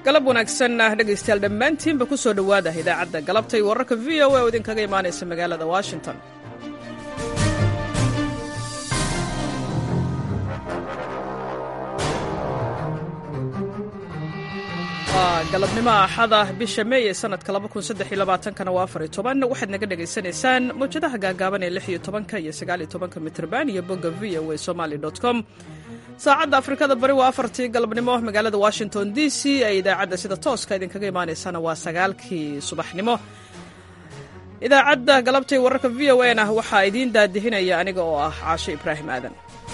galab wanaagsan dhegaystayaal dhammaantiinba ku soo dhowaada idaacadda galabtay wararka v o a oo idinkaga imaanaysa magaalada washington waa galabnimo axada bisha meey ee sanadka kana waa afar toban waxaad naga dhegaysanaysaan mawjadaha gaagaaban ee lix iyo tobanka iyo sagaal iyo tobanka mitrban iyo bogga v o a somali com saacadda afrikada bari waa afartii galabnimo magaalada washington d c ee idaacadda sida tooska idinkaga imaanaysana waa sagaalkii subaxnimo idaacadda galabtay wararka v o na waxaa idiin daadihinaya aniga oo ah caasho ibraahim aadan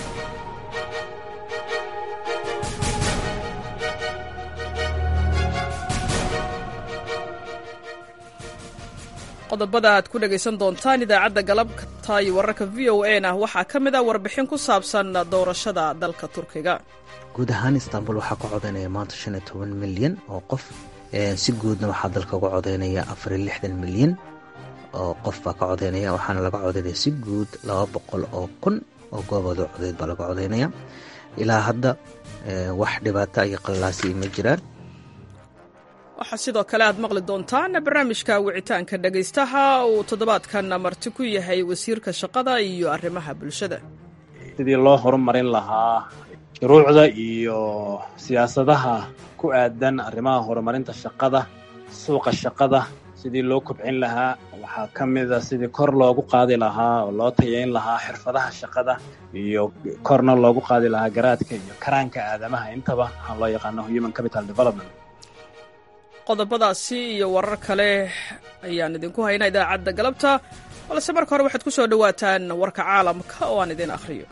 qodobada aad ku dhegaysan doontaan idaacadda galabta iyo wararka v o a na waxaa ka mid a warbixin ku saabsan doorashada dalka turkiga guud ahaan istanbul waxaa ka codaynaya maanta shan iyo toban milyan oo qof si guudna waxaa dalka uga codaynaya afar iyo lixdan milyan oo qof baa ka codaynaya waxaana laga codaynaya si guud laba boqol oo kun oo goobooda codeyd baa laga codaynaya ilaa hadda wax dhibaata iyo qallaasi ma jiraan waxaa sidoo kale aad maqli doontaan barnaamijka wicitaanka dhegaystaha uu toddobaadkan marti ku yahay wasiirka shaqada iyo arrimaha bulshada sidii loo horumarin lahaa shuruucda iyo siyaasadaha ku aadan arrimaha horumarinta shaqada suuqa shaqada sidii loo kobcin lahaa waxaa ka mida sidii kor loogu qaadi lahaa oo loo tayayn lahaa xirfadaha shaqada iyo korna loogu qaadi lahaa garaadka iyo karaanka aadamaha intaba waxaa loo yaqaano human capital development qodobadaasi iyo warar kale ayaan idinku haynaa idaacadda galabta balse marka hore waxaad ku soo dhowaataan warka caalamka oo aan idin akhriyo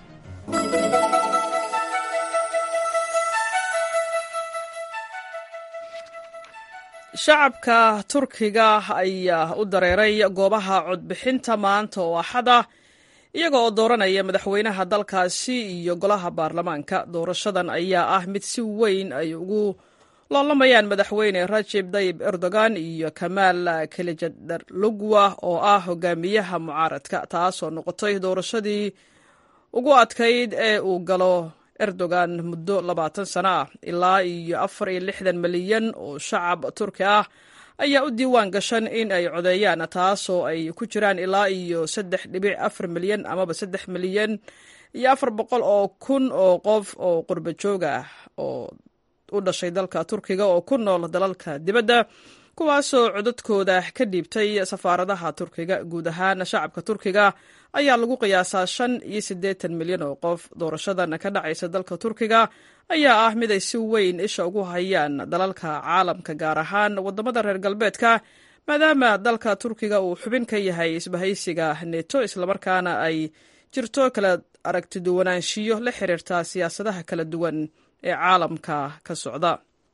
shacabka turkiga ayaa u dareeray goobaha codbixinta maanta oo axada iyaga oo dooranaya madaxweynaha dalkaasi iyo golaha baarlamaanka doorashadan ayaa ah mid si weyn ay ugu loolamayaan madaxweyne rajeb dayib erdogan iyo kamaal kelijadarlugwa oo ah hogaamiyaha mucaaradka taasoo noqotay doorashadii ugu adkayd ee uu galo erdogan muddo labaatan sano ah ilaa iyo afar iyo lixdan milyan oo shacab turki ah ayaa u diiwaan gashan in ay codeeyaan taasoo ay ku jiraan ilaa iyo saddex dhibic afar milyan amaba saddex milyan iyo afar boqol oo kun oo qof oo qurba joog ah oo u dhashay dalka turkiga oo ku nool dalalka dibadda kuwaasoo codadkooda ka dhiibtay safaaradaha turkiga guud ahaan shacabka turkiga ayaa lagu qiyaasaa shan iyo siddeetan milyan oo qof doorashadan ka dhacaysa dalka turkiga ayaa ah mid ay si weyn isha ugu hayaan dalalka caalamka gaar ahaan waddamada reer galbeedka maadaama dalka turkiga uu xubin ka yahay isbahaysiga neto islamarkaana ay jirto kala aragtiduwanaanshiyo la xiriirta siyaasadaha kala duwan ee caalamka ka socda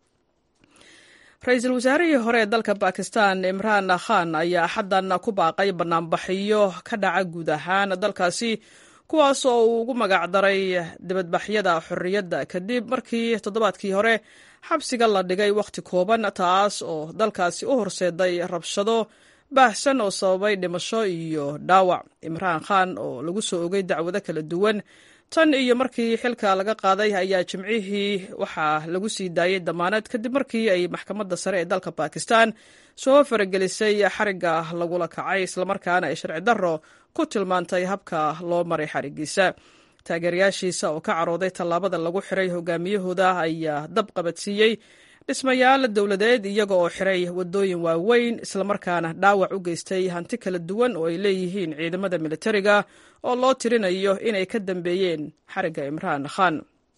ra-iisul wasaarihii hore ee dalka bakistan imraan khan ayaa axaddan ku baaqay banaanbaxyo ka dhaca guud ahaan dalkaasi kuwaas oo uu ugu magacdaray dibadbaxyada xorriyadda kadib markii toddobaadkii hore xabsiga la dhigay wakhti kooban taas oo dalkaasi u horseeday rabshado baahsan oo sababay dhimasho iyo dhaawac imraan khan oo lagu soo ogay dacwado kala duwan tan iyo markii xilka laga qaaday ayaa jimcihii waxaa lagu sii daayey damaanad kadib markii ay maxkamadda sare ee dalka bakistan soo faragelisay xarigga lagula kacay islamarkaana ay sharci darro ku tilmaantay habka loo maray xarigiisa taageerayaashiisa oo ka carooday tallaabada lagu xiray hogaamiyahooda ayaa dab qabadsiiyey dhismayaal dowladeed iyaga oo xiray waddooyin waaweyn islamarkaana dhaawac u geystay hanti kala duwan oo ay leeyihiin ciidamada militariga oo loo tirinayo inay ka dambeeyeen xarigga imraan khan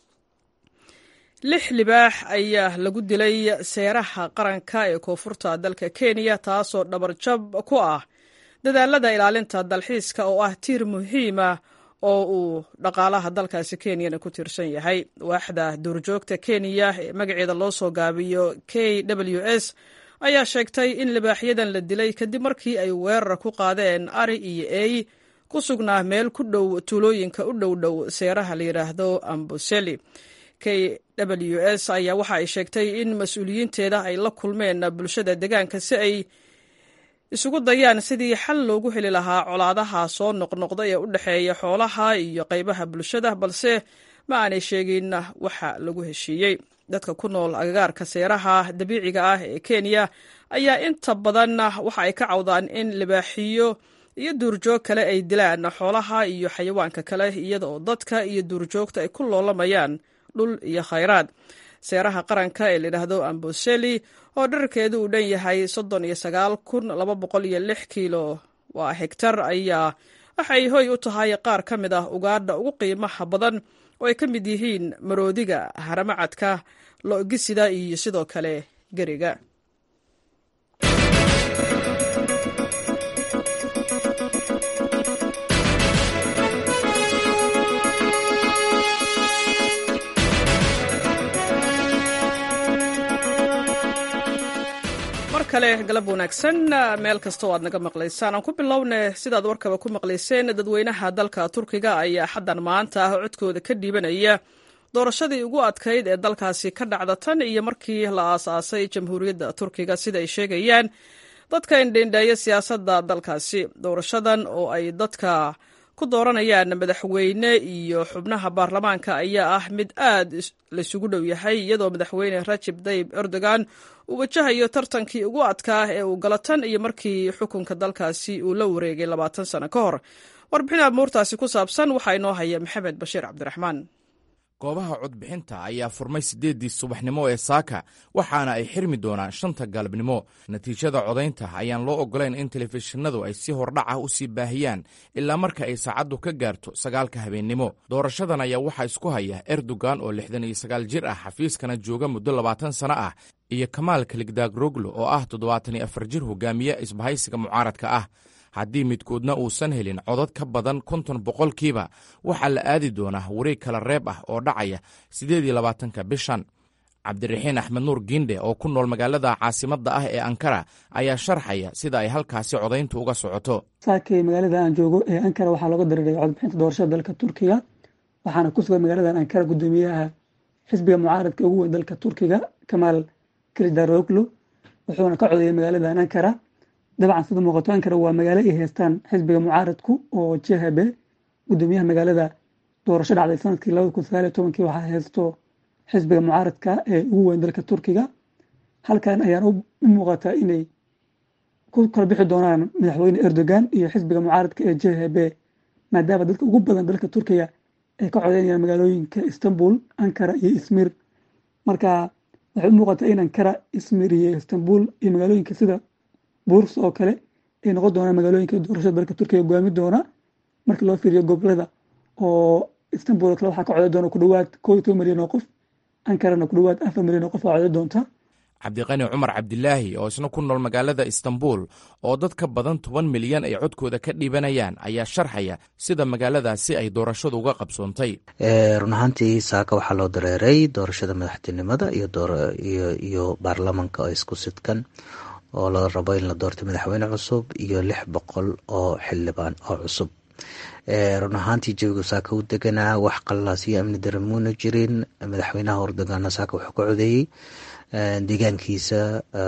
lix libaax ayaa lagu dilay seeraha qaranka ee koonfurta dalka kenya taasoo dhabarjab ku ah dadaalada ilaalinta dalxiiska oo ah tiir muhiima oo uu dhaqaalaha dalkaasi kenyana ku tiirsan yahay waaxda duurjoogta kenya ee magaceeda loo soo gaabiyo k w s ayaa sheegtay in libaaxyadan la dilay kadib markii ay weerar ku qaadeen ari iyo ey ku sugnaa meel ku dhow tuulooyinka u dhow dhow seeraha la yidhaahdo amboseli k w s ayaa waxa ay sheegtay in mas-uuliyiinteeda ay la kulmeen bulshada deegaanka si ay isugu dayaan sidii xal loogu heli lahaa colaadaha soo noqnoqda ee u dhexeeya xoolaha iyo qaybaha bulshada balse ma aanay sheegin waxa lagu heshiiyey dadka ku nool agagaarka seeraha dabiiciga ah ee kenya ayaa inta badan waxa ay ka cawdaan in libaaxiyo iyo duurjoog kale ay dilaan xoolaha iyo xayawaanka kale iyada oo dadka iyo duurjoogta ay ku loolamayaan dhul iyo khayraad seeraha qaranka ee layidhaahdo amboseli oo dherarkeedu uu dhan yahay soddon iyo sagaal kun laba boqol iyo lix kiilo waa hegtar ayaa waxay hoy u tahay qaar ka mid ah ugaadha ugu qiimaha badan oo ay ka mid yihiin maroodiga haramacadka lo-gisida iyo sidoo kale geriga mar kale galab wanaagsan meel kastoo aad naga maqlaysaan aan ku bilowne sidaad warkaba ku maqlayseen dadweynaha dalka turkiga ayaa xaddan maanta ah codkooda ka dhiibanaya doorashadii ugu adkayd ee dalkaasi ka dhacda tan iyo markii la aasaasay jamhuuriyadda turkiga sida ay sheegayaan dadka indhendheeya siyaasadda dalkaasi doorashadan oo ay dadka ku dooranayaan madaxweyne iyo xubnaha baarlamaanka ayaa ah mid aad laysugu dhow yahay iyadoo madaxweyne rajib tayib erdogan uu wajahayo tartankii ugu adkaa ee uu galo tan iyo markii xukunka dalkaasi uu la wareegay labaatan sano ka hor warbixin amuurtaasi ku saabsan waxaa inoo haya maxamed bashiir cabdiraxmaan goobaha codbixinta ayaa furmay siddeeddii subaxnimo ee saaka waxaana ay xirmi doonaan shanta galabnimo natiijada codaynta ayaan loo oggolayn in telefishinadu ay si hordhaca u sii baahiyaan ilaa marka ay saacaddu ka gaarto sagaalka habeennimo doorashadan ayaa waxaa isku haya erdogan oo lixdan iyo sagaal jir ah xafiiskana jooga muddo labaatan sano ah iyo kamaal kaligdagroglo oo ah toddobaatan iyo afar jir hogaamiye isbahaysiga mucaaradka ah haddii midkoodna uusan helin codad ka badan konton boqolkiiba waxaa la aadi doonaa wareeg kala reeb ah oo dhacaya siddeed iyo labaatanka bishan cabdiraxiin axmed nuur giindhe oo ku nool magaalada caasimadda ah ee ankara ayaa sharxaya sida ay halkaasi codayntu uga socoto saakay magaalada aan joogo ee ankara waxaa looga dareeray codbixinta doorashada dalka turkiga waxaana ku sugan magaaladan ankara guddoomiyaha xisbiga mucaaradka ugu weyn dalka turkiga kamaal kilidaroglo wuxuuna ka codeeyay magaaladan ankara dabcan sida muuqato ankara waa magaalo ay haystaan xisbiga mucaaradku oo jhb gudoomiyaha magaalada doorasho dhacday sanadkii labada kun sagaaliyo tobankii waxaa haysto xisbiga mucaaradka ee ugu weyn dalka turkiga halkan ayaan u muuqataa inay ku kala bixi doonaan madaxweyne erdogan iyo xisbiga mucaaradka ee jhb maadaama dadka ugu badan dalka turkiga ay ka codeynayaan magaalooyinka istanbul ankara iyo ismir marka waxay u muuqataa in ankara ismir iyo istanbul iyo magaalooyinka sida buurs oo kale ay noqon doonaan magaalooyinka doorashada dalka turkiga hogaami doona marka loo fiiriyo gobolada oo istanbul oo kale waxaa ka codey doona ku dhawaad koo iyo toban milyan oo qof ankarana ku dhawaad afar milyan oo qof aa codey doonta cabdiqani cumar cabdilaahi oo isna ku nool magaalada istanbul oo dad ka badan toban milyan ay codkooda ka dhiibanayaan ayaa sharxaya sida magaaladaasi ay doorashadu uga qabsoontay run ahaantii saaka waxaa loo dareeray doorashada madaxtinimada iyo baarlamanka oo isku sidkan oo la rabo in la doorto madaxweyne cusub iyo lix boqol oo xildhibaan oo cusub run ahaantii jawigu saaka u deganaa wax qalalaas iyo amni daramuuna jirin madaxweynaha erdoganna saaka wuxuu ka codeeyey deegaankiisa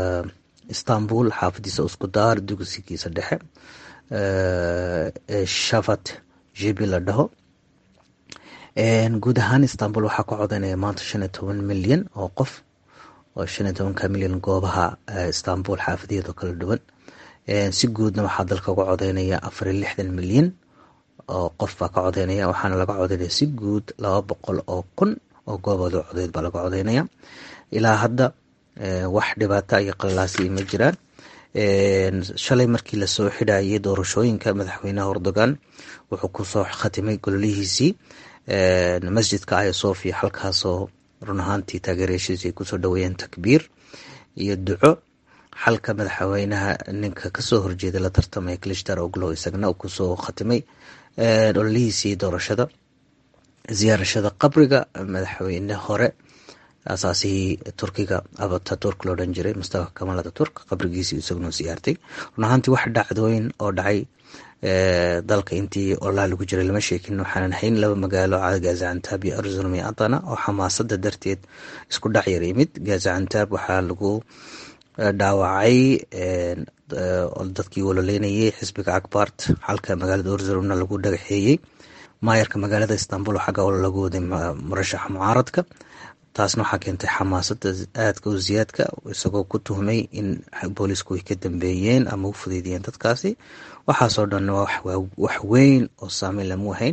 istanbul xaafadiisa uskudaar dugsigiisa dhexe shafat jibi la dhaho guud ahaan istanbul waxaa ka codeynaya maanta shan iyo toban milyan oo qof oo shan iyo tobanka milyan goobaha istanbul xaafadiyadoo kala dhuwan si guudna waxaa dalka uga codeynaya afar iyo lixdan milyan oo qof baa ka codeynaya waxaana laga codeynaya si guud laba boqol oo kun oo goobooda codeyd baa laga codeynaya ilaa hadda wax dhibaata iyo qalalaasi ma jiraan shalay markii lasoo xidhayay doorashooyinka madaxweynaha erdogan wuxuu kusoo khatimay gololihiisii masjidka aya sofia halkaasoo run ahaantii taageeryaashiisi ay kusoo dhaweeyeen takbiir iyo duco xalka madaxweynaha ninka kasoo horjeeda la tartamaya klishtar oglo isagna uu kusoo khatimay ololihiisii doorashada ziyaarashada qabriga madaxweyne hore asaasihii turkiga abataturk loo dhan jiray mustafa kamal ataturk qabrigiisii isaguna siyaartay run ahaantii wax dhacdooyin oo dhacay dalka intii olaa lagu jiray lama sheekin waxaanan hayn laba magaalo gazacantaab iyo arzulum iyo adana oo xamaasada darteed isku dhac yar yimid gazacantaab waxaa lagu dhaawacay dadkii waloleynayay xisbiga akbart halka magaalada arzulumna lagu dhagaxeeyey maayarka magaalada istanbul xagga lagu waday murashaxa mucaaradka taasna waxaa keentay xamaasada aadka u ziyaadka isagoo ku tuhmay in boolisku ay ka dambeeyeen ama u fudeydiyeen dadkaasi waxaasoo dhan wax weyn oo saameyn lama wahayn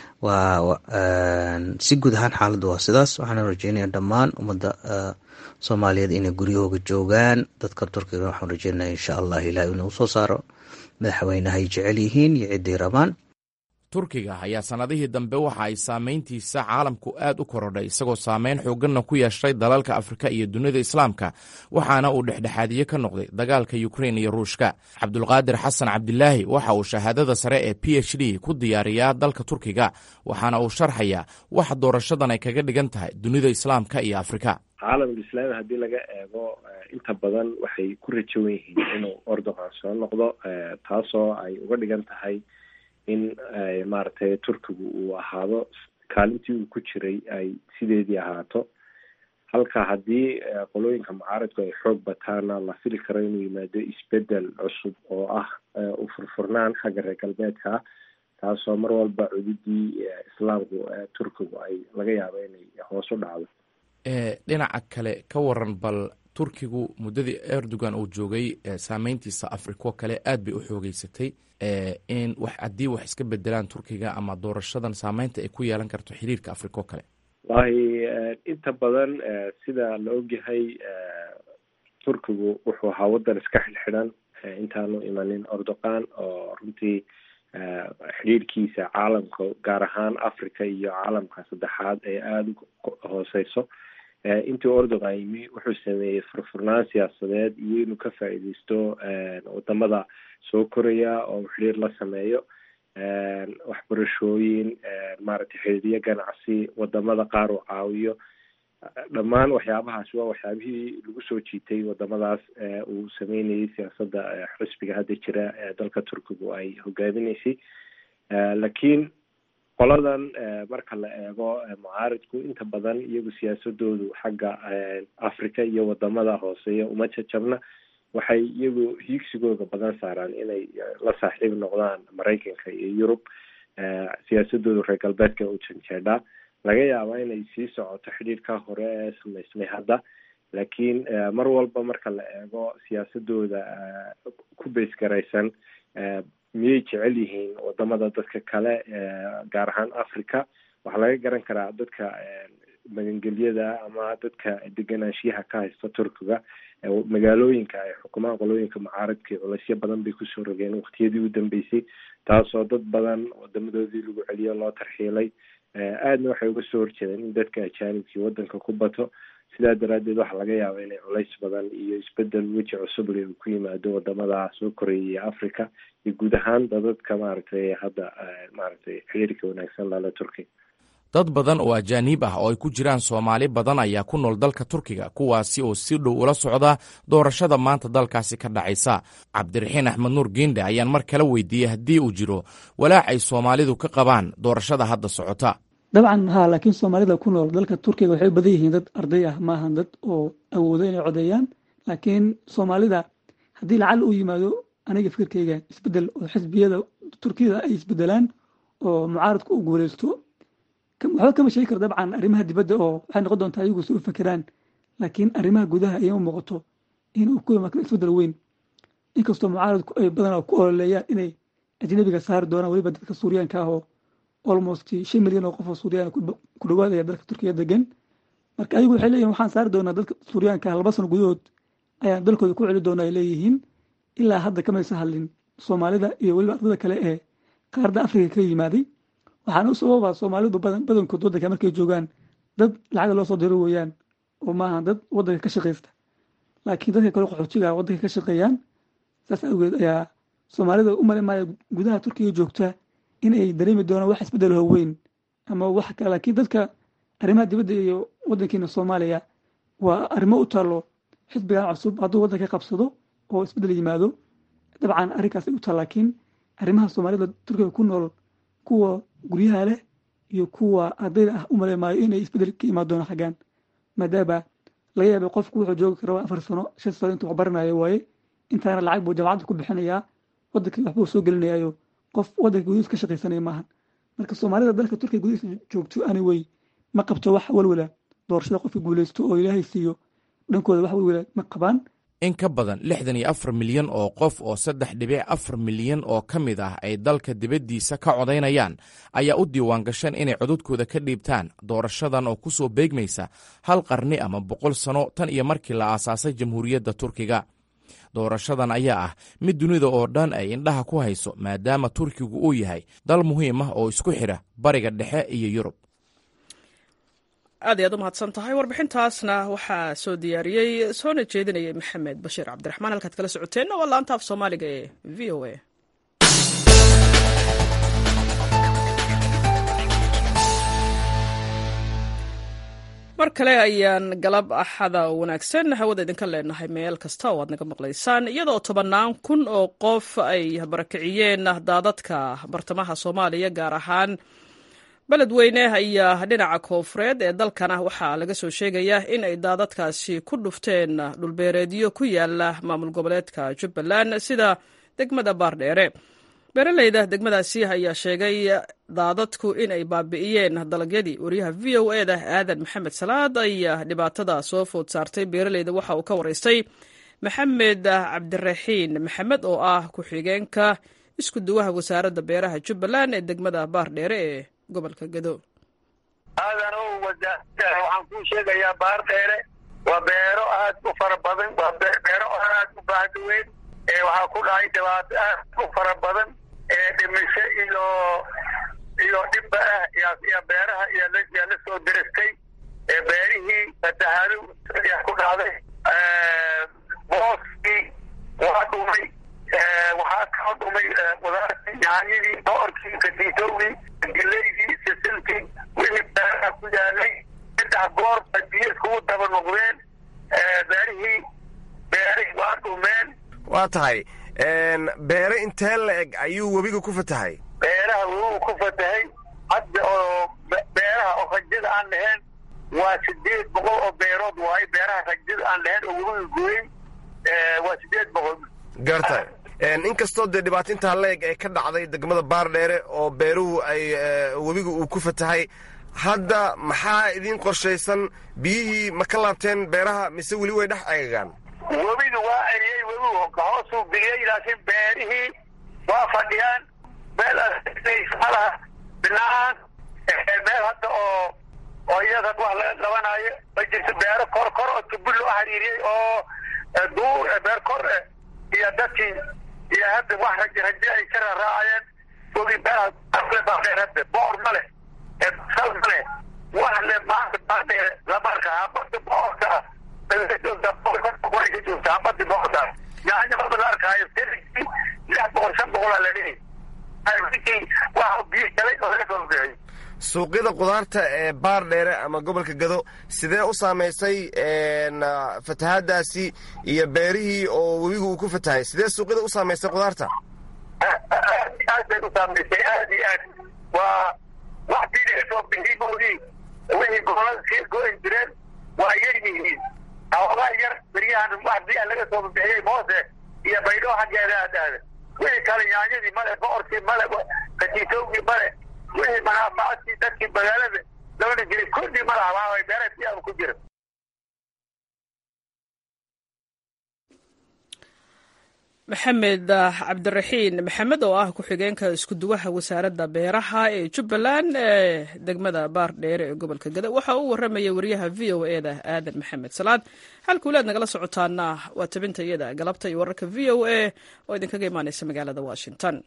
si guud ahaan xaaladdu waa sidaas waxaana rajeynaya dhammaan ummadda soomaaliyeed inay guryahooga joogaan dadka turkiga waxaan rajeynaya insha allah ilaah inuu soo saaro madaxweynaha ay jecel yihiin iyo ciday rabaan turkiga ayaa sannadihii dambe waxa ay saamayntiisa caalamku aad u korodhay isagoo saameyn xooganna ku yeeshay dalalka afrika iyo dunida islaamka waxaana uu dhexdhexaadiye ka noqday dagaalka yukrain iyo ruushka cabdulqaadir xasan cabdilaahi waxa uu shahaadada sare ee p h d ku diyaariyaa dalka turkiga waxaana uu sharxayaa waxa doorashadan ay kaga dhigan tahay dunida islaamka iyo afrika caalamul islaami haddii laga eego inta badan waxay ku rajowan yihiin inuu ordogan soo noqdo taasoo ay uga dhigan tahay in maaragtay turkigu uu ahaado kaalintii uu ku jiray ay sideedii ahaato halka haddii qolooyinka mucaaradku ay xoog bataana la fili karo inuu yimaado isbedel cusub oo ah u furfurnaan xagga reer galbeedka taasoo mar walba cududii islaamku turkigu ay laga yaabo inay hoos u dhacdo dhinaca kale ka waran bal turkigu muddadii erdogan uu joogay saameyntiisa afriko kale aad bay u xoogeysatay in wax haddii wax iska bedelaan turkiga ama doorashadan saameynta ay ku yeelan karto xiriirka afriko kale wallahi inta badan sida la ogyahay turkigu wuxuu ahaa waddan iska xidhxidhan intaanu imanin ordogan oo runtii xidhiirkiisa caalamka gaar ahaan africa iyo caalamka saddexaad ee aada u hooseyso intii ordogan yimi wuxuu sameeyey furfurnaan siyaasadeed iyo inuu ka faa'iideysto wadamada soo koraya oo xiriir la sameeyo waxbarashooyin maaragtay xiriiryo ganacsi wadamada qaar uu caawiyo dhammaan waxyaabahaas waa waxyaabihii lagu soo jiitay wadamadaas uu sameynayay siyaasadda xisbiga hadda jira ee dalka turkigu ay hogaaminaysay laakiin qoladan marka la eego mucaaridku inta badan iyagu siyaasadoodu xagga africa iyo wadamada hooseeya uma jajabna waxay iyagu hiigsigooda badan saaraan inay la saaxiib noqdaan maraykanka iyo yurub siyaasadoodu reer galbeedka u janjeedhaa laga yaabaa inay sii socoto xidhiirka hore ee samaysmay hadda laakiin mar walba marka la eego siyaasadooda ku beysgaraysan miyay jecel yihiin wadamada dadka kale gaar ahaan africa waxaa laga garan karaa dadka magangelyada ama dadka deganaanshiyaha ka haysta turkiga magaalooyinka ay xukumaan qolooyinka mucaaradka culaysyo badan bay kusoo rogeen waktiyadii u dambeysay taasoo dad badan wadamadoodii lagu celiyo loo tarxiilay aadna waxay uga soo horjeedeen in dadka ajaanibkii wadanka ku bato sidaa daraadeed waxaa laga yaaba inay culays badan iyo isbedel weji cusub le uu ku yimaado wadamada soo koreya iyo africa iyo guud ahaan dadadka maaragtay hadda maaragtay xiriirka wanaagsan lala turkiga dad badan oo ajaaniib ah oo ay ku jiraan soomaali badan ayaa ku nool dalka turkiga kuwaasi oo si dhow ula socda doorashada maanta dalkaasi ka dhacaysa cabdiraxiin axmed nuur giindhe ayaan mar kale weydiiyey haddii uu jiro walaac ay soomaalidu ka qabaan doorashada hadda socota dabcan haa laakiin soomaalida ku nool dalka turkiga waxay u badan yihiin dad arday ah maahan dad oo awoodo inay codeeyaan laakiin soomaalida haddii lacal uu yimaado aniga fikirkayga isbedel oo xisbiyada turkiyada ay isbedelaan oo mucaaradku u guuleysto waxba kama sheegi karo dabcan arrimaha dibadda oo waxay noqon doontaa ayagu si u fekeraan laakiin arrimaha gudaha ayama muuqato inuu ku yimaado isbedel weyn inkastoo mucaaradku ay badanaa ku ololeeyaan inay ajnabiga saari doonaan weliba dadka suuriyaanka ah oo almost shan milyan oo qof oo suuriyaan ku dhawaadaya dalka turkiga degan marka ayagu waxay leeyihin waxaan saari doonaa dadka suuriyaanka ah laba sano gudahood ayaan dalkooda ku celi doona ay leeyihiin ilaa hadda kamaysa hadlin soomaalida iyo weliba ardada kale ee qaaradda afrika ka yimaaday waxaana u sababa soomaalidu badankood waddanka markay joogaan dad lacagda loo soo diro weeyaan oo maaha dad waddanka ka shaqaysta laakiin dadka kale qaxootiga waddanka ka shaqeeyaan saas awgeed ayaa soomaalida u male maaya gudaha turkiga joogta in ay dareemi doonaan wax isbedel howeyn ama wax kale laakiin dadka arrimaha dibadda iyo waddankeena soomaaliya waa arrimo u taalo xisbigan cusub hadduu waddanka qabsado oo isbedel yimaado dabcan arrinkaas ay u taal laakiin arrimaha soomaalida turkiga ku nool kuwa guryaha leh iyo kuwa ardayda ah u male maayo inay isbedel ka imaan doona xaggan maadaama laga yaabay qofku wuxuu joogi kara afar sano shan sano intuu wax baranayo waaye intaana lacag buu jaamacadda ku bixinayaa waddankii waxbuu soo gelinayaayo qof waddanka gudihiis ka shaqaysanaya maahan marka soomaalida dalka turkiga gudihiisa joogto anyway ma qabto wax walwala doorashada qofka guuleysto oo ilaahay siiyo dhankooda wax walwala ma qabaan in ka badan lixdan iyo afar milyan oo qof oo saddex dhibic afar milyan oo ka mid ah ay dalka dibaddiisa ka codaynayaan ayaa u diiwaan gasheen inay codadkooda ka dhiibtaan doorashadan oo ku soo beegmaysa hal qarni ama boqol sano tan iyo markii la aasaasay jamhuuriyadda turkiga doorashadan ayaa ah mid dunida oo dhan ay indhaha ku hayso maadaama turkigu uu yahay dal muhiim ah oo isku xidha bariga dhexe iyo yurub aad iy aad u mahadsan tahay warbixintaasna waxaa soo diyaariyey soona jeedinayay maxamed bashiir cabdiraxmaan halkaad kala socoteenna waa laanta af soomaaliga ee v o a mar kale ayaan galab axada wanaagsan hawada idinka leenahay meel kasta oo aad naga maqlaysaan iyadoo tobannaan kun oo qof ay barakiciyeen daadadka bartamaha soomaaliya gaar ahaan beledweyne ayaa dhinaca koofureed ee dalkana waxaa laga soo sheegayaa in ay daadadkaasi ku dhufteen dhulbeereedyo ku yaala maamul goboleedka jubbaland sida degmada baardheere beeraleyda degmadaasi ayaa sheegay daadadku in ay baabi'iyeen dalagyadii wariyaha v o e da aadan maxamed salaad ayaa dhibaatada soo food saartay beeraleyda waxa uu ka waraystay maxamed cabdiraxiin maxamed oo ah ku-xigeenka isku duwaha wasaaradda beeraha jubbaland ee degmada baardheere ee gobolka gado aadan o wasaarada waxaan kuu sheegayaa baardheere waa beero aad u fara badan waa beero aad u baahda weyn waxaa ku dhacay dhibaato aad u fara badan ee dhimisho iyo iyo dhibba ah iyo beeraha iyaa la soo diristay beerihii fatahaado ayaa ku dhacday booskii waa dhumay waxaa kao dhumay qudaartii yaanyadii boorkii katiitowgii geleydii sisintii wixii beeraha ku yaalay saddex goor ba biyo iskugu daba noqdeen beerihii beerihii waa dhumeen waa tahay beere intee la eg ayuu webiga ku fatahay beeraha webigu ku fatahay hadda oo beeraha oo rajada aan lahayn waa sideed boqol oo beerood waayo beeraha rajada aan lahayn oo webiga gooyey waa sideed boqol garta inkastoo dee dhibaato intaa la eg ay ka dhacday degmada baardheere oo beeruhu ay webiga uu ku fatahay hadda maxaa idiin qorshaysan biyihii ma ka laabteen beeraha mise weli way dhex egagaan webiga waa eriyey webigu hoosuu biliyey laakiin beerihii waa fadhiyaan meel malaha binaan meel hadda oo oo iyada wax laga qabanayo ma jirto beero kor kor oo tubi loo xiriiriyey oo duur beer kor iyo dadkii iyo hadda wax raje raje ay ka raraacayeen webi beeraha boor ma leh sal ma leh wax le maanta baadheere lama arka habada boorka yaanya maba la arkaayo lix boqol shan boqolaa la dhihi waxa biyo galay oo laga soo bixiyey suuqyada qudaarta ee baardheere ama gobolka gado sidee u saamaysay fatahaadaasi iyo beerihii oo webigu uu ku fatahay sidee suuqyada u saamaysay qudaarta aad bay u saamaysay aad iyo aad waa wax bii laga soo bixiyey moodii wixii gobolada sii go-an jireen waa yar yihiin xoogaa yar beryahan wax biyaa laga soo bixiyey moose iyo baydho xaggeeda aadaada wixii kale yaanyadii male boorkii male katiitowgii male wixii manaafacaadkii dadkii magaalada labana jiray kulli ma laha beera biyaaba ku jira maxamed cabdiraxiin maxamed oo ah ku-xigeenka iskuduwaha wasaaradda beeraha ee jubbaland ee degmada baardheere ee gobolka gada waxa uu warramayay wariyaha v o e da aadan maxamed salaad halkuulaad nagala socotaana waa tabinta iyada galabta iyo wararka v o a oo idinkaga imaaneysa magaalada washington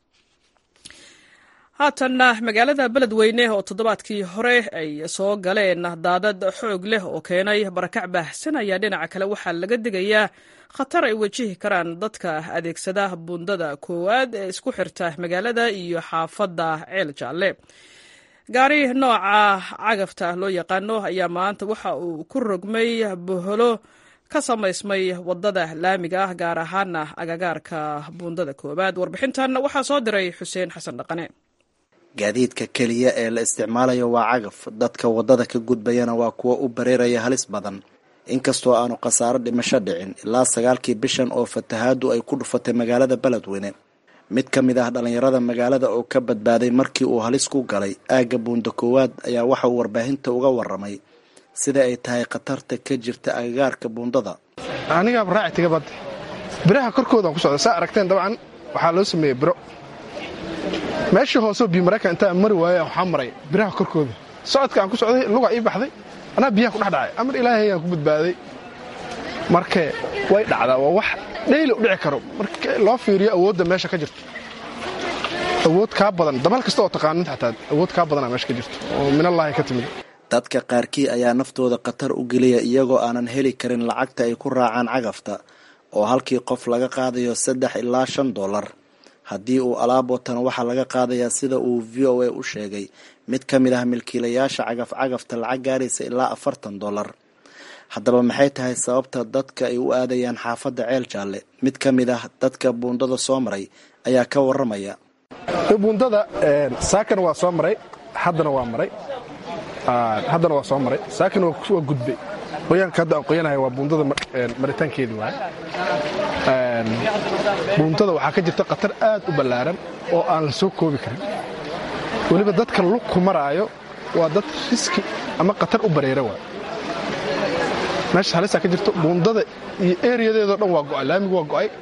haatanna magaalada beledweyne oo toddobaadkii hore ay soo galeen daadad xoog leh oo keenay barakac baahsan ayaa dhinaca kale waxaa laga digayaa khatar ay wajihi karaan dadka adeegsada buundada koowaad ee isku xirta magaalada iyo xaafadda ceel jaalle gaari nooca cagafta loo yaqaano ayaa maanta waxa uu ku rogmay boholo ka samaysmay wadada laamiga ah gaar ahaana agagaarka buundada koowaad warbixintan waxaa soo diray xuseen xasan dhaqane gaadiidka keliya ee la isticmaalayo waa cagaf dadka waddada ka gudbayana waa kuwa u bareeraya halis badan inkastoo aanu khasaaro dhimasho dhicin ilaa sagaalkii bishan oo fatahaadu ay ku dhufatay magaalada beledweyne mid ka mid ah dhallinyarada magaalada oo ka badbaaday markii uu halis ku galay aagga buunda koowaad ayaa waxa uu warbaahinta uga waramay sida ay tahay khatarta ka jirta agagaarka buundada anigaaba raaci taga badda biraha korkoodaan ku socda saa aragteen dabcan waxaa loo sameeyey biro meeshii hooseo biyo maraykan intaa mari waaya waxaa maray biraha korkooda socodka aan ku socday lugaa ii baxday anaa biyaha ku dhex dhacay amar ilaahay aan ku badbaaday marka way dhacdaa waa wax dhayli u dhici karo marka loo fiiriyo awoodda meesha ka jirto awood kaa badan dabal kasta oo taqaanid xataa awood kaa badanaa meesha ka jirto oo minallaahi ka timid dadka qaarkii ayaa naftooda khatar u geliya iyagoo aanan heli karin lacagta ay ku raacaan cagafta oo halkii qof laga qaadayo saddex ilaa shan dollar haddii uu alaab watana waxaa laga qaadayaa sida uu v o a u sheegay mid ka mid ah milkiilayaasha cagaf cagafta lacag gaaraysa ilaa afartan dollar haddaba maxay tahay sababta dadka ay u aadayaan xaafadda ceel jaalle mid ka mid ah dadka buundada soo maray ayaa ka waramaya buundada saakana waa soo maray haddana waa maray haddana waa soo maray saakana waa gudbay qoyaanka hadda aan qoyanahay waa buundada maritaankeedii waay buundada waxaa ka jirta khatar aad u ballaaran oo aan la soo koobi karin weliba dadka lugku maraayo waa dad riski ama khatar u bareera waay meesha halisaa ka jirto buundada iyo eriyadeedao dhan waa go'ay laamigu waa go'ay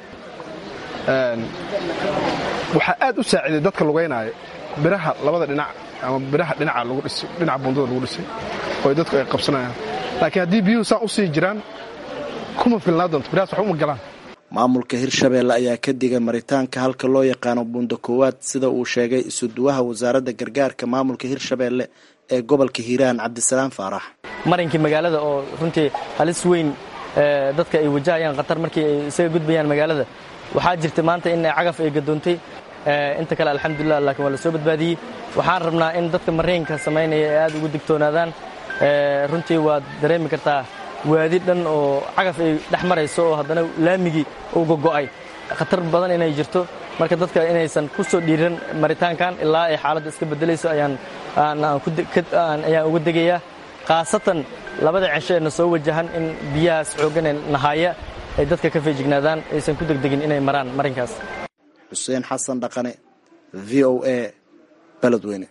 waxaa aad u saaciiday dadka lugaynaayo biraha labada dhinac ama biraha dhinaca lagu dhisay dhinaca buundada lagu dhisay oo dadku ay qabsanayaan laakiin haddii biyuhu saan u sii jiraan kuma filnaa doonto birahaas wax uma galaan maamulka hirshabeelle ayaa ka digay maritaanka halka loo yaqaano buunda koowaad sida uu sheegay isuduwaha wasaaradda gargaarka maamulka hirshabeelle ee gobolka hiiraan cabdisalaam faarax marinkii magaalada oo runtii halis weyn dadka ay wajahayaan khatar markii ay isaga gudbayaan magaalada waxaa jirta maanta in cagaf ay gadoontay inta kale alxamdulilah laakiin waa la soo badbaadiyey waxaan rabnaa in dadka mariinka samaynaya ay aad ugu digtoonaadaan runtii waad dareemi kartaa waadi dhan oo cagaf ay dhex marayso oo haddana laamigii uu gogo'ay khatar badan inay jirto marka dadka inaysan ku soo dhiiran maritaankan ilaa ay xaaladda iska beddelayso ayaan ayaan uga degayaa khaasatan labada cesho ee na soo wajahan in biyahaas xooggan ee nahaaya ay dadka ka feejignaadaan aysan ku degdegin inay maraan marinkaas xuseen xasan dhaqane v o a beledweyne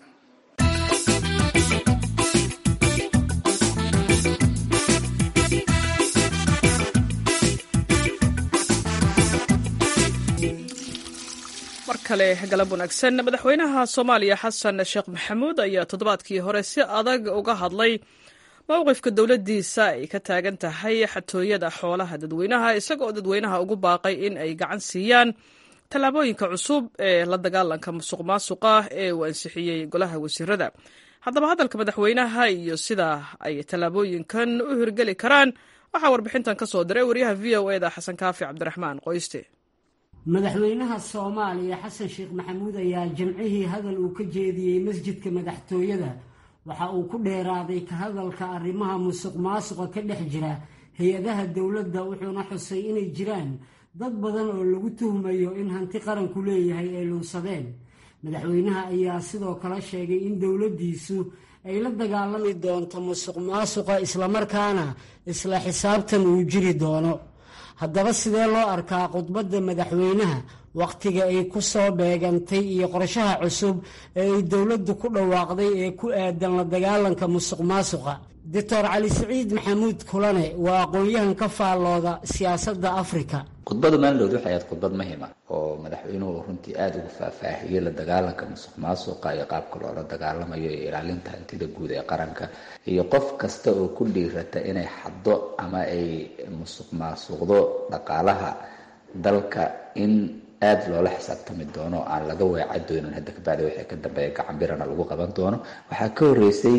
mar kale galab wanaagsan madaxweynaha soomaaliya xasan sheekh maxamuud ayaa toddobaadkii hore si adag uga hadlay mowqifka dowladdiisa ay ka taagan tahay xatooyada xoolaha dadweynaha isagoo dadweynaha ugu baaqay in ay gacan siiyaan tallaabooyinka cusub ee la dagaalanka musuq maasuqa ee uu ansixiyey golaha wasiirada haddaba hadalka madaxweynaha iyo sida ay tallaabooyinkan u hirgeli karaan waxaa warbixintan ka soo diray waryaha v o eda xasan kaafi cabdiraxmaan qoyste madaxweynaha soomaaliya xasan sheekh maxamuud ayaa jimcihii hadal uu ka jeediyey masjidka madaxtooyada waxa uu ku dheeraaday ka hadalka arrimaha musuq maasuqa ka dhex jira hay-adaha dowladda wuxuuna xusay inay jiraan dad badan oo lagu tuhmayo in hanti qaranku leeyahay ay luunsadeen madaxweynaha ayaa sidoo kale sheegay in dowladdiisu ay la dagaalami doonto musuq maasuqa islamarkaana isla xisaabtan uu jiri doono haddaba sidee loo arkaa khudbadda madaxweynaha wakhtiga ay ku soo beegantay iyo qorshaha cusub ee ay dowladdu ku dhawaaqday ee ku aadan la dagaalanka musuq maasuqa doctor cali siciid maxamuud kulane waa aqoon-yahan ka faallooda siyaasadda afrika khudbada maalindhood waxay ahayd khudbad muhima oo madaxweynuhu runtii aada ugu faahfaahiyey la dagaalanka musuq maasuqa iyo qaabka loola dagaalamayo iyo ilaalinta hantida guud ee qaranka iyo qof kasta oo ku dhiirata inay xaddo ama ay musuq maasuqdo dhaqaalaha dalka in aada loola xisaabtami doono aan laga weeca doonin hadda kabacdi waxay ka dambeeya gacanbirana lagu qaban doono waxaa ka horeysay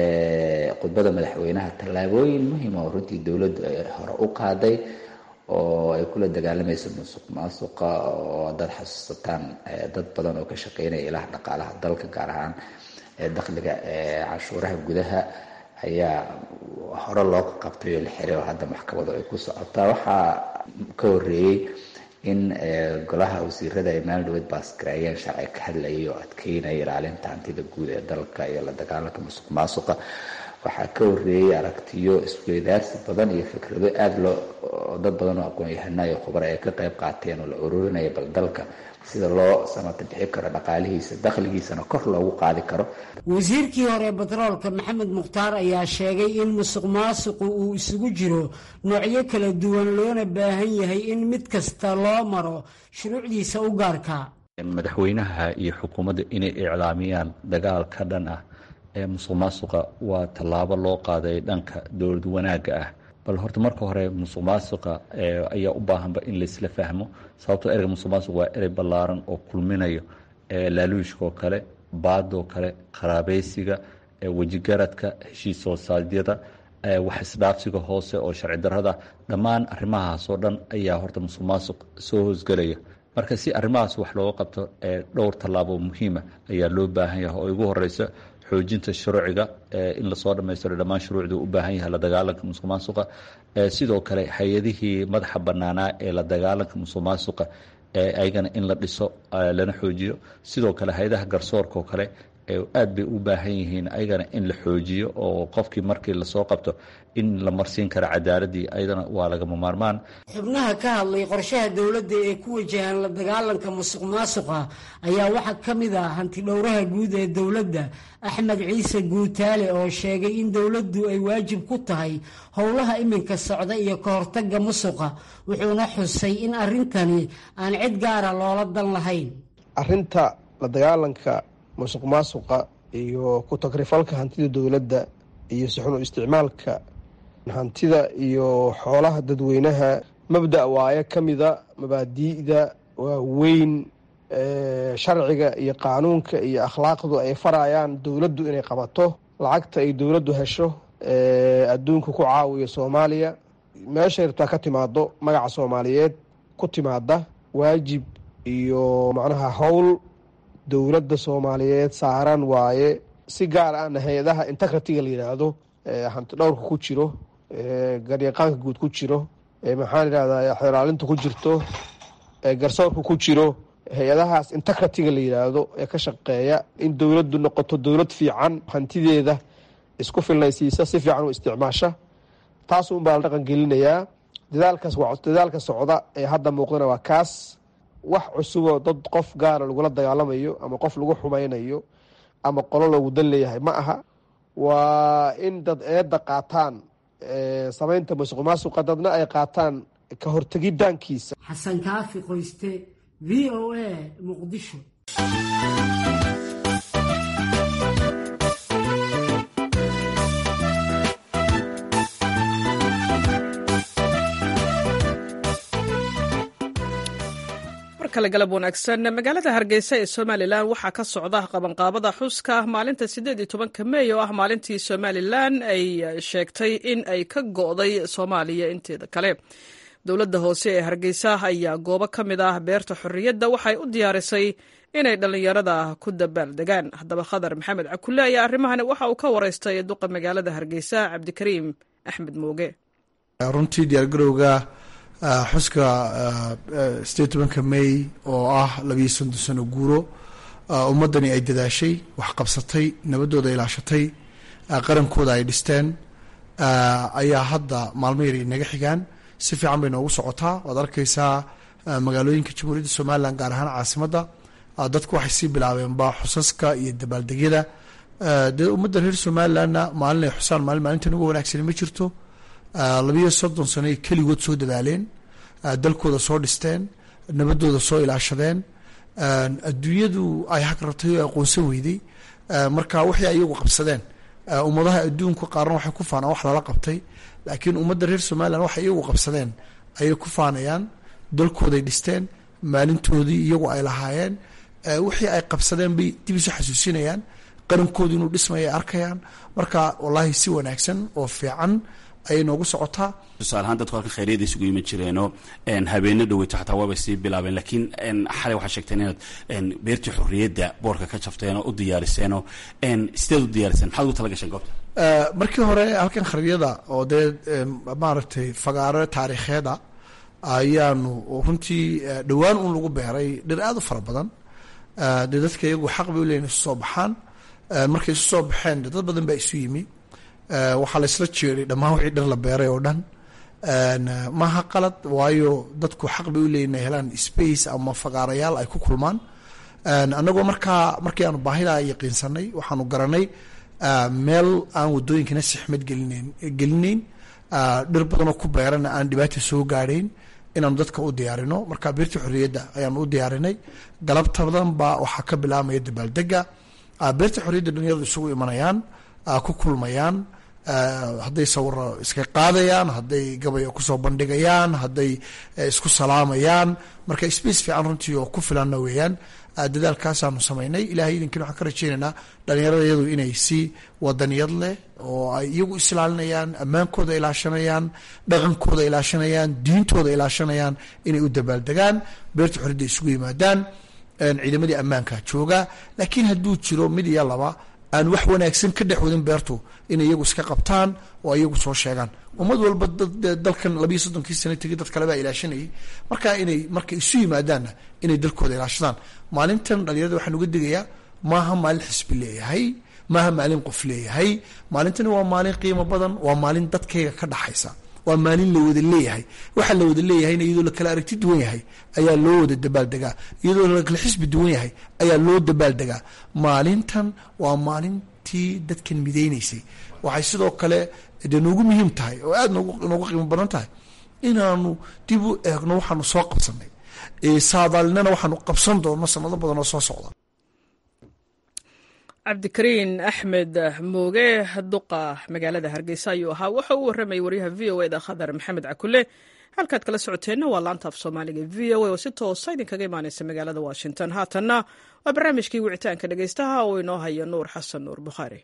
khudbada madaxweynaha tallaabooyin muhima oo runtii dowladdu ay hore u qaaday oo ay kula dagaalamayso musuq maasuqa oo dad xasuusataan dad badan oo ka shaqeynaya ilaha dhaqaalaha dalka gaar ahaan dakhliga cashuuraha gudaha ayaa hore loo qabtay oo la xiray oo hadda maxkamadu ay ku socotaa waxaa ka horeeyey in golaha wasiirada ay maalin dhaweyd baasgareeyeen sharci ka hadlayay oo adkeynaya ilaalinta hantida guud ee dalka iyo la dagaalanka musuq maasuqa waxaa ka horeeyey aragtiyo isweydaarsi badan iyo fikrado aada loo dad badan oo aqoon-yahana iyo khubaro ay ka qayb qaateen oo la ururinaya bal dalka sida loo samata bixi karo dhaqaalihiisa dakhligiisana kor loogu qaadi karo wasiirkii hore batroolka maxamed mukhtaar ayaa sheegay in musuq maasuqu uu isugu jiro noocyo kala duwan loona baahan yahay in mid kasta loo maro shuruucdiisa u gaarka madaxweynaha iyo xukuumadda inay iclaamiyaan dagaal ka dhan ah ee musuq maasuqa waa tallaabo loo qaaday dhanka dowlad wanaagga ah bal horta marka hore musuq maasuqa ayaa u baahanba in laisla fahmo sababtoo ereyga musuq maasuq waa erey ballaaran oo kulminayo laaluushka oo kale baadoo kale qaraabeysiga wejigaradka heshiis hoosaadyada wax isdhaafsiga hoose oo sharci darada dhammaan arrimahaas oo dhan ayaa horta musuq maasuq soo hoosgelaya marka si arrimahaas wax looga qabto dhowr tallaabo muhiima ayaa loo baahan yahay oo ugu horeysa xoojinta shuruuciga in lasoo dhammaystiro dhammaan shuruucdu u baahan yahay la dagaalanka musuq maasuqa sidoo kale hay-adihii madaxa banaanaa ee la dagaalanka musuq maasuqa ayagana in la dhiso lana xoojiyo sidoo kale hay-adaha garsoorka oo kale aad bay u baahan yihiin ayagana in la xoojiyo oo qofkii markii lasoo qabto in la marsiin karo cadaaladii ayadana waa lagama maarmaan xubnaha ka hadlay qorshaha dowladda ee ku wajahan la dagaalanka musuq maasuqa ayaa waxaa ka mid ah hantidhowraha guud ee dowladda axmed ciise guutaale oo sheegay in dowladdu ay waajib ku tahay howlaha iminka socda iyo ka hortagga musuqa wuxuuna xusay in arrintani aan cid gaara loola dan lahayn arinta la dagaalanka musuq maasuqa iyo ku tagrifalka hantida dowladda iyo sixunu isticmaalka hantida iyo xoolaha dadweynaha mabda' waaye ka mida mabaadi'da waaweyn sharciga iyo qaanuunka iyo akhlaaqdu ay farayaan dowladdu inay qabato lacagta ay dowladdu hesho adduunka ku caawiyo soomaaliya meeshay rabtaa ka timaado magaca soomaaliyeed ku timaada waajib iyo macnaha howl dowladda soomaaliyeed saaran waaye si gaar ahna hay-adaha integratiga la yidhaahdo hanti dhowrka ku jiro garyaqaanka guud ku jiro maxaan idhahdaa xeraalinta ku jirto garsoorka ku jiro hay-adahaas integratiga la yidhaahdo ee ka shaqeeya in dowladdu noqoto dowlad fiican hantideeda isku filnaysiisa si fiican u isticmaasha taasun baa la dhaqan gelinayaa dadaalkaas waa dadaalka socda ee hadda muuqdana waa kaas wax cusuboo dad qof gaara lagula dagaalamayo ama qof lagu xumaynayo ama qolo loogu dan leeyahay ma aha waa in dad eedda qaataan samaynta musuq maasuqa dadna ay qaataan ka hortegidaankiisa xasan kaafi qoyste v o a muqdisho kale galab wanaagsan magaalada hargeysa ee somalilan waxaa ka socda qabanqaabada xuska maalinta sideed iyo tobanka mey oo ah maalintii somalilan ay sheegtay in ay ka go'day soomaaliya inteeda kale dowladda hoose ee hargeysa ayaa goobo ka mid ah beerta xorriyadda waxay u diyaarisay inay dhallinyarada ku dabaaldegaan haddaba khadar maxamed cakule ayaa arrimahani waxa uu ka wareystay duqa magaalada hargeysa cabdikariim axmed mooge runtii diyaargarowga xuska sideed tobanka may oo ah labiyo soddon sano guuro ummaddani ay dadaashay wax qabsatay nabadooda ilaashatay qarankooda ay dhisteen ayaa hadda maalmo yar inaga xigaan si fiican bay noogu socotaa waad arkeysaa magaalooyinka jamhuuriyadda somalilan gaar ahaan caasimadda dadku waxay sii bilaabeenba xusaska iyo dabaaldegyada dee ummadda reer somalilanna maalin ay xusaan maalin maalintan uga wanaagsani ma jirto labiyo soddon sano ay keligood soo dadaaleen dalkooda soo dhisteen nabadooda soo ilaashadeen adduunyadu ay hag rabtay oo aqoonsan weyday marka waxay ayagu qabsadeen ummadaha adduunka qaarna waxay ku faanaan wax lala qabtay laakiin ummadda reer somalilan waxay iyagu qabsadeen ayay ku faanayaan dalkooday dhisteen maalintoodii iyagu ay lahaayeen wixii ay qabsadeen bay dib isu xasuusinayaan qarankoodu inuu dhismaya ay arkayaan marka wallaahi si wanaagsan oo fiican ayay noogu socotaa tusaale ahaan dadku halkan khayryada isugu iman jireenoo habeeno dhaweyto xataa waabay sii bilaabeen laakiin xalay waxaa sheegteen inaad beertii xorriyadda boorka ka jafteen oo u diyaariseenoo sideed u diyaariseen maxaad ugu tala gasheen goobta markii hore halkan kharibyada oo dee maaragtay fagaaro taariikheeda ayaanu runtii dhowaan un lagu beeray dhir aada u fara badan dee dadka iyagu xaq bay u leeyihin isu soo baxaan markay isu soo baxeen dad badan baa isu yimi waxaa la isla jeeday dhammaan wixii dhir la beeray oo dhan maaha qalad waayo dadku xaq bay u leeyihin inay helaan space ama fagaarayaal ay ku kulmaan annagoo markaa markii aanu baahida yaqiinsanay waxaanu garanay meel aan wadooyinkana sixmad gelinayn gelinayn dhir badanoo ku beerana aan dhibaata soo gaadhayn inaanu dadka u diyaarino marka beertii xorriyadda ayaanu u diyaarinay galabtadan baa waxaa ka bilaabmaya dabaaldega beerta xorriyadda dhalinyaradu isugu imanayaan ku kulmayaan hadday sawiro iska qaadayaan hadday gabaya kusoo bandhigayaan hadday isku salaamayaan marka space fiican runtii oo ku filanna weeyaan dadaalkaasaanu samaynay ilahay idinkin waxaan ka rajeynaynaa dhalinyarada iyadu inay si wadaniyad leh oo ay iyagu islaalinayaan ammaankooda ilaashanayaan dhaqankooda ilaashanayaan diintooda ilaashanayaan inay u dabaaldegaan beerta xorriyadda isugu yimaadaan ciidamadii ammaanka jooga laakiin hadduu jiro mid iyo laba aan wax wanaagsan ka dhex wadin beertu inay iyagu iska qabtaan oo iyagu soo sheegaan ummad walba dalkan labiyo soddonkii sana tegi dad kalebaa ilaashanayay marka inay markay isu yimaadaanna inay dalkooda ilaashadaan maalintan dhalinyarada waxaan uga digayaa maaha maalin xisbi leeyahay maaha maalin qof leeyahay maalintani waa maalin qiimo badan waa maalin dadkayga ka dhaxaysa waa maalin la wada leeyahay waxaa la wada leeyahayna iyadoo lakala aragti duwan yahay ayaa loo wada dabaaldegaa iyadoo lakala xisbi duwan yahay ayaa loo dabaaldegaa maalintan waa maalintii dadkan midaynaysay waxay sidoo kale de noogu muhiim tahay oo aada noogu qiimo badan tahay inaanu dib u eegno waxaanu soo qabsanay saadaalinana waxaanu qabsan doonno sanado badan oo soo socda cabdikariin axmed mooge duqa magaalada hargeysa ayuu ahaa wuxa uu warramayay waryaha v o eda khadar maxamed cakule halkaad kala socoteenna waa laanta af soomaaliga v o a oo si toosa idinkaga imaaneysa magaalada washington haatanna waa barnaamijkii wicitaanka dhegeystaha oo inoo haya nuur xasan nuur bukhaari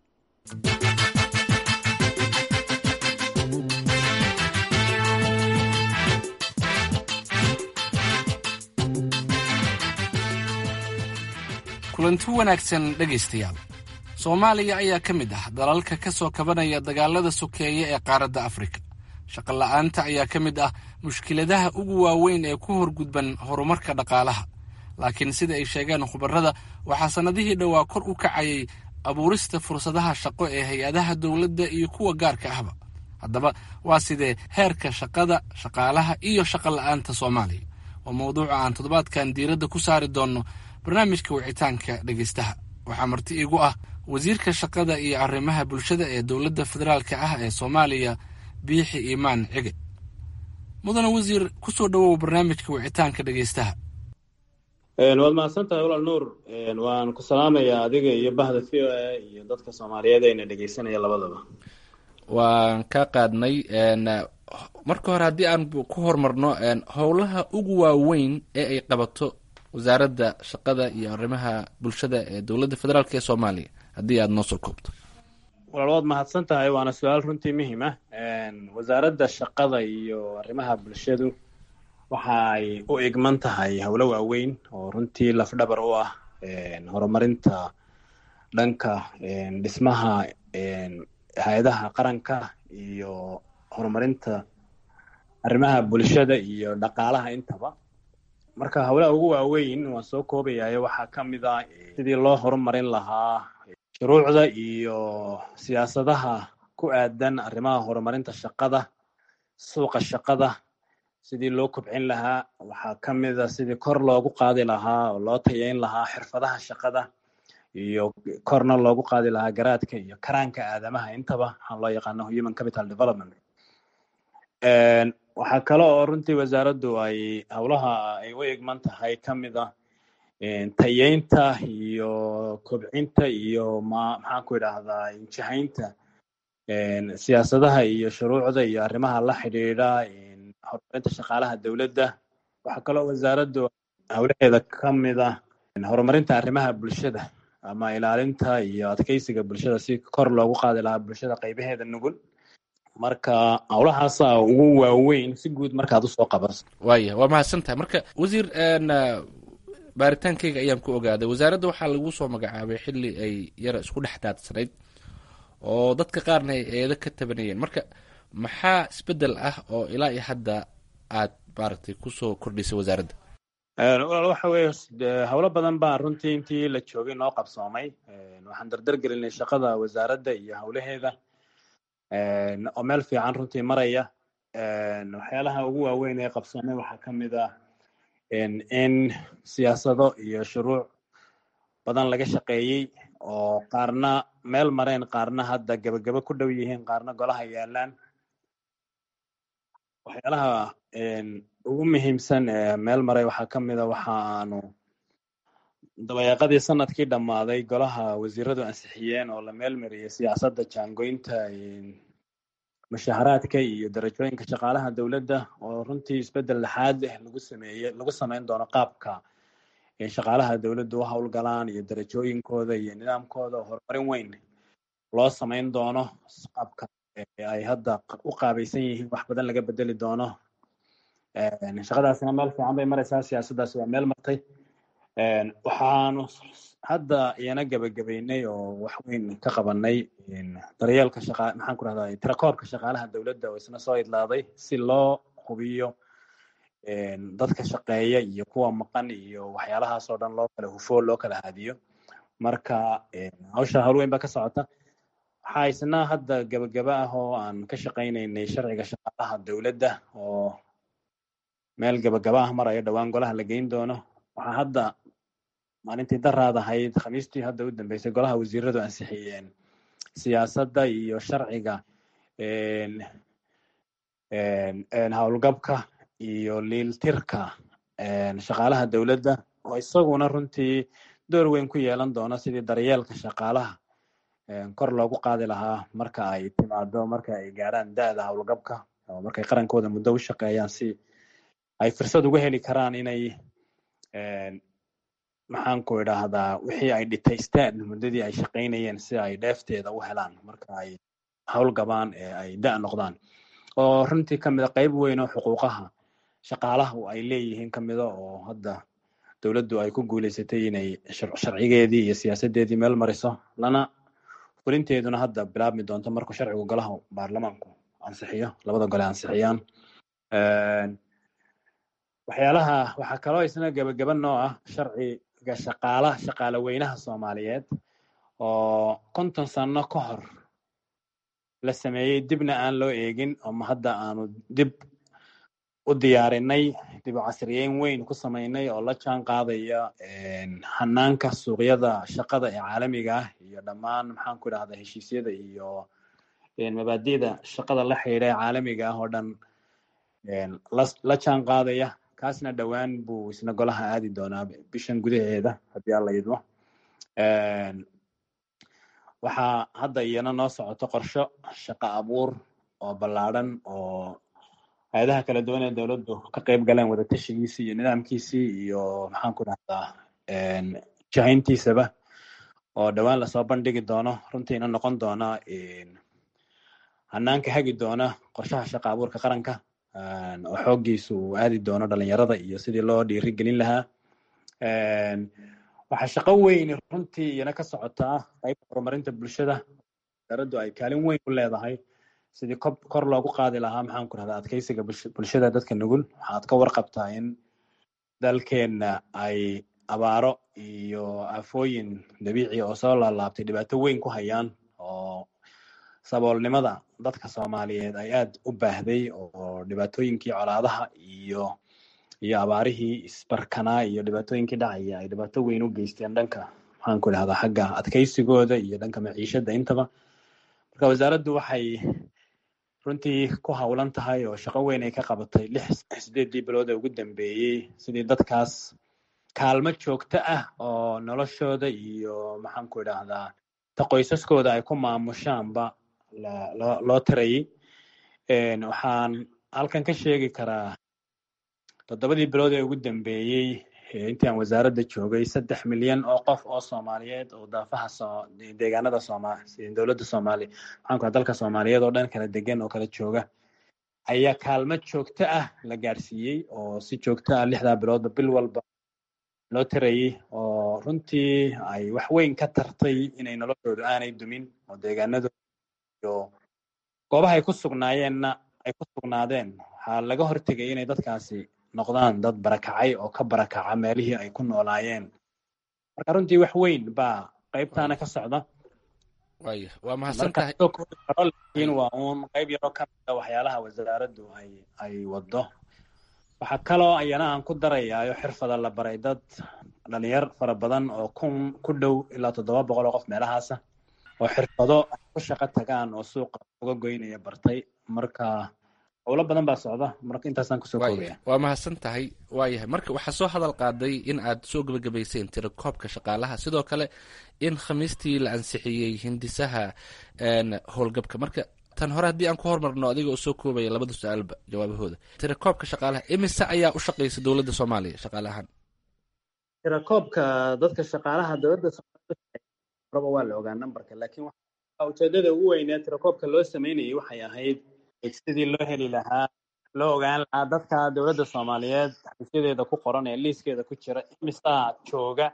kulanti wanaagsan dhegaystayaal soomaaliya ayaa ka mid ah dalalka ka soo kabanaya dagaalada sokeeye ee qaaradda afrika shaqola'aanta ayaa ka mid ah mushkiladaha ugu waaweyn ee ku horgudban horumarka dhaqaalaha laakiin sida ay sheegeen khubarrada waxaa sannadihii dhowaa kor u kacayay abuurista fursadaha shaqo ee hay-adaha dowladda iyo kuwa gaarka ahba haddaba waa sidee heerka shaqada shaqaalaha iyo shaqola'aanta soomaaliya waa mawduuca aan toddobaadkan diiradda ku saari doonno barnaamijka wicitaanka dhegaystaha waxaa marti iigu ah wasiirka shaqada iyo arrimaha bulshada ee dowladda federaalka ah ee soomaaliya biixi iimaan cige mudane wasiir ku soo dhowow barnaamijka wicitaanka dhegaystaha waad mahadsantahay walaal nuur waan ku salaamayaa adiga iyo bahda v o a iyo dadka soomaaliyeed ayna dhegeysanaya labadaba waan ka qaadnay marka hore haddii aan ku horumarno howlaha ugu waaweyn ee ay qabato wasaaradda shaqada iyo arrimaha bulshada ee dowladda federaalk ee soomaaliya haddii aada noo soo koobto walaal waad mahadsan tahay waana su-aal runtii muhiim ah wasaaradda shaqada iyo arrimaha bulshadu waxa ay u igman tahay howlo waaweyn oo runtii lafdhabar u ah horumarinta dhanka dhismaha hay-adaha qaranka iyo horumarinta arrimaha bulshada iyo dhaqaalaha intaba marka howlaha ugu waaweyn waan soo koobayayo waxaa ka mid ah sidii loo horumarin lahaa shuruucda iyo siyaasadaha ku aadan arrimaha horumarinta shaqada suuqa shaqada sidii loo kobcin lahaa waxaa ka mid a sidii kor loogu qaadi lahaa oo loo tayeyn lahaa xirfadaha shaqada iyo korna loogu qaadi lahaa garaadka iyo karaanka aadamaha intaba waxaan loo yaqaano human capital development waxaa kale oo runtii wasaaraddu ay howlaha ay u egman tahay ka mid ah tayeynta iyo kobcinta iyo ma maxaan ku idhaahdaa injihaynta siyaasadaha iyo shuruucda iyo arrimaha la xidhiidha horumarinta shaqaalaha dowladda waxaa kaloo wasaaraddu howlaheeda ka mid ah horumarinta arrimaha bulshada ama ilaalinta iyo adkeysiga bulshada si kor loogu qaadi lahaa bulshada qaybaheeda nugul marka howlahaasa ugu waaweyn si guud markaad usoo qabaso waaya waa mahadsan tahay marka wasiir baaritaankeyga ayaan ku ogaaday wasaaradda waxaa lagu soo magacaabay xili ay yara isku dhex daadsanayd oo dadka qaarna ay eedo ka tabanayeen marka maxaa isbedel ah oo ilaa iyo hadda aad maaragtay kusoo kordhisay wasaaradda walaal waxa weeye howlo badan baa runtii intii la joogay noo qabsoomay waxaan dardar gelinay shaqada wasaaradda iyo howlaheeda oo meel fiican runtii maraya waxyaalaha ugu waaweyn ee qabsoomay waxaa ka mid ah in siyaasado iyo shuruuc badan laga shaqeeyey oo qaarna meel mareen qaarna hadda gebagabo ku dhow yihiin qaarna golaha yaalaan waxyaalaha ugu muhiimsan ee meel maray waxaa ka mid a waxa aanu dabayaaqadii sanadkii dhammaaday golaha wasiiradu ansixiyeen oo la meel mariyey siyaasadda jaangoynta mushaharaadka iyo darajooyinka shaqaalaha dowladda oo runtii isbeddel laxaad ah lagu sameeye lagu sameyn doono qaabka shaqaalaha dowladda u howlgalaan iyo darajooyinkooda iyo nidaamkooda oo horumarin weyn loo sameyn doono qaabka ay hadda u qaabaysan yihiin wax badan laga bedeli doono shaqadaasina meel fiican bay maraysaa siyaasaddaasi waa meel martay waxaanu hadda iyana gebagabeynay oo wax weyn ka qabanay daryeelka shaqa maxaan ku rahdaa tirakoobka shaqaalaha dowladda oo isna soo idlaaday si loo hubiyo dadka shaqeeya iyo kuwa maqan iyo waxyaalahaas oo dhan loo kala hufo loo kala haadiyo marka hawsha hawl weyn baa ka socota waxaa isna hadda gebagaba ah oo aan ka shaqaynaynay sharciga shaqaalaha dowladda oo meel gebagaba ah maraya dhowaan golaha la geyn doono waxaa hadda maalintii daraad ahayd khamiistii hadda u dambeysay golaha wasiiradu ansixiyeen siyaasadda iyo sharciga howlgabka iyo liiltirka shaqaalaha dowladda oo isaguna runtii door weyn ku yeelan doona sidii daryeelka shaqaalaha kor loogu qaadi lahaa marka ay timaado marka ay gaarhaan da-da howlgabka oo markay qarankooda muddo u shaqeeyaan si ay fursad uga heli karaan inay maxaan ku idhaahdaa wixii ay dhitaysteen muddadii ay shaqaynayeen si ay dheefteeda u helaan marka ay howlgabaan ee ay da' noqdaan oo runtii ka mida qayb weyn oo xuquuqaha shaqaalahu ay leeyihiin ka mida oo hadda dowladdu ay ku guuleysatay inay sharcigeedii iyo siyaasadeedii meel mariso lana fulinteeduna hadda bilaabmi doonto markuu sharcigu golaha baarlamaanku ansixiyo labada gole ansixiyaan waxyaalaha waxaa kaloo isna gebagaba noo ah sharciga shaqaalaha shaqaale weynaha soomaaliyeed oo konton sano ka hor la sameeyey dibna aan loo eegin ama hadda aanu dib u diyaarinay dib u casriyeyn weyn ku sameynay oo la jaan qaadaya hanaanka suuqyada shaqada ee caalamiga ah iyo dhammaan maxaan ku idhahdaa heshiisyada iyo mabaadi'da shaqada la xidhiidha ee caalamiga ah oo dhan la jaan qaadaya kaasna dhowaan buu isna golaha aadi doonaa bishan gudaheeda haddii alla idmo waxaa hadda iyana noo socoto qorsho shaqo abuur oo ballaadhan oo hay-adaha kala duwan ee dowladdu ka qayb galeen wadatashigiisii iyo nidaamkiisii iyo maxaan ku dhahdaa jahayntiisaba oo dhowaan lasoo bandhigi doono runtiina noqon doona hanaanka hagi doona qorshaha shaqo abuurka qaranka oo xooggiisu uu aadi doono dhalinyarada iyo sidii loo dhiirigelin lahaa waxaa shaqo weyn runtii iyana ka socotaa qaybta horumarinta bulshada wasaaraddu ay kaalin weyn ku leedahay sidii kor loogu qaadi lahaa maxaan ku rahdaa adkeysiga bulshada dadka nugul waxaad ka warqabtaa in dalkeenna ay abaaro iyo aafooyin dabiici oo soo laalaabtay dhibaato weyn ku hayaan oo saboolnimada dadka soomaaliyeed ay aad u baahday oo dhibaatooyinkii colaadaha iyo iyo abaarihii isbarkanaa iyo dhibaatooyinkii dhacaya ay dhibaato weyn u geysteen dhanka maxaan ku idhahdaa xagga adkeysigooda iyo dhanka maciishada intaba marka wasaaraddu waxay runtii ku howlan tahay oo shaqo weyn ay ka qabatay lix sideedii bilood ee ugu dambeeyey sidii dadkaas kaalmo joogto ah oo noloshooda iyo maxaan ku idhaahdaa ta qoysaskooda ay ku maamushaanba loo tirayay waxaan halkan ka sheegi karaa toddobadii bilood ee ugu dambeeyey intii aan wasaaradda joogay saddex milyan oo qof oo soomaaliyeed oo daafaha deegaanada sooma dowladda soomaali maxaan ku dalka soomaaliyeed oo dhan kala degan oo kala jooga ayaa kaalmo joogto ah la gaarsiiyey oo si joogto ah lixdaa biloodba bil walba loo tirayay oo runtii ay wax weyn ka tartay inay noloshoodu aanay dumin oo deegaanadooda iyo goobaha ay ku sugnaayeenna ay ku sugnaadeen waxaa laga hortegay inay dadkaasi noqdaan dad barakacay oo ka barakaca meelihii ay ku noolaayeen marka runtii wax weyn baa qaybtaana ka socda waaya waa mahadsan marka tahay soo koobi karo laakiin waa uun qayb yaroo ka mid a waxyaalaha wasaaraddu ay ay waddo waxaa kaloo ayana aan ku darayaayo xirfada la baray dad dhalinyar fara badan oo kun ku dhow ilaa toddoba boqol oo qof meelahaasa oo xirfado ay ku shaqo tagaan oo suuqa uga goynaya bartay marka howlo badan baa socda marka intaasaan kusoo koobaya waaya waa mahadsan tahay waayahay marka waxaa soo hadal qaaday in aad soo gebagabayseen tirakoobka shaqaalaha sidoo kale in khamiistii la ansixiyey hindisaha een, howlgabka marka tan hore haddii aan ku hormarno adiga oo soo koobaya labada su-aalba jawaabahooda tirakoobka shaqaalaha imise ayaa u shaqeysa dowladda soomaaliya shaqaalahan tirakoobka dadka shaqaalaha dowladda horaba waa la ogaa numberka laakiin waxa ujeedada ugu weynee tirakoobka loo sameynayay waxay ahayd sidii loo heli lahaa loo ogaan lahaa dadka dowladda soomaaliyeed xafiisyadeeda ku qoran ee liiskeeda ku jira imisaa jooga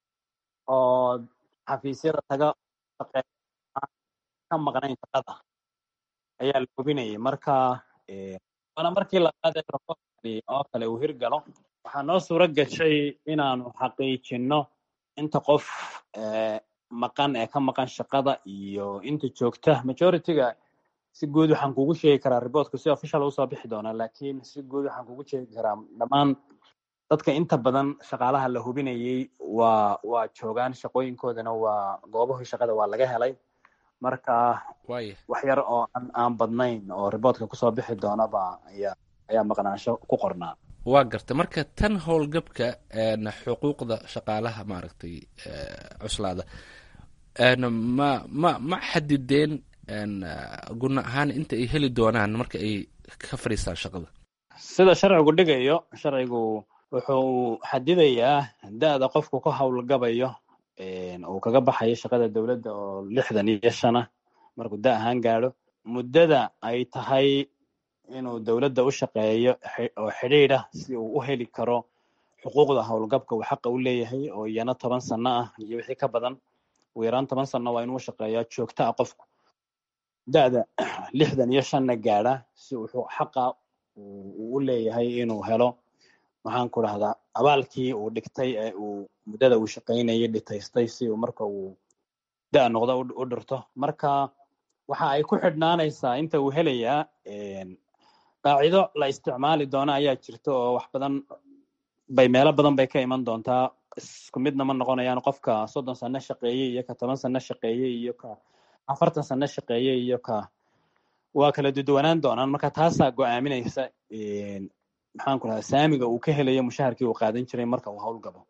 oo xafiisyada taga shaqeeya aan ka maqnayn shaqada ayaa la hubinayay marka eh, waana markii labaad ee tirakoobkani oo kale uu hirgalo waxaa noo suuro gashay inaanu xaqiijinno inta qof eh, maqan ee ka maqan shaqada iyo inta joogta majority-ga si guud waxaan kugu sheegi karaa reportku si official usoo bixi doonaa laakiin si guud waxaan kugu sheegi karaa dhammaan dadka inta badan shaqaalaha la hubinayay waa waa joogaan shaqooyinkoodana waa goobahii shaqada waa laga helay marka waaya wax yar oo aan aan badnayn oo reportka kusoo bixi doonaba ayaa ayaa maqnaansho ku qornaa waa garta marka tan howlgabka een, xuquuqda shaqaalaha maaragtay eh, cuslaada een, ma ma ma xadideen een, guna ahaan inta ay heli doonaan marka ay ka fadhiistaan shaqada sida sharcigu dhigayo sharcigu wuxuu xadidayaa da-da qofku ku howlgabayo een, uu kaga baxayo shaqada dowladda oo lixdan iyo shan ah markuu da ahaan gaadho muddada ay tahay inuu dowladda u shaqeeyo xi- oo xidhiidh ah si uu u heli karo xuquuqda howlgabka uu xaqa u leeyahay oo iyana toban sano ah iyo wixii ka badan ugu yaraan toban sano waa inuu shaqeeyaa joogto ah qofku da-da lixdan iyo shanna gaadha si uu xu- xaqa uu uu u leeyahay inuu helo maxaan ku dhahdaa abaalkii uu dhigtay ee uu muddada uu shaqaynayay dhitaystay si uu marka uu da noqdo u u dhirto marka waxa ay ku xidhnaanaysaa inta uu helayaa een, qaacido la isticmaali doono ayaa jirta oo wax badan bay meelo badan bay ka iman doontaa isku midna ma noqonayaan qofka soddon sano shaqeeyey iyo ka toban sano shaqeeyey iyo ka afartan sano shaqeeyey iyo ka waa kala duduwanaan doonaan marka taasaa go-aaminaysa een, maxaan ku dhahaa saamiga uu ka helayo mushaharkii uu qaadan jiray marka uu howlgabo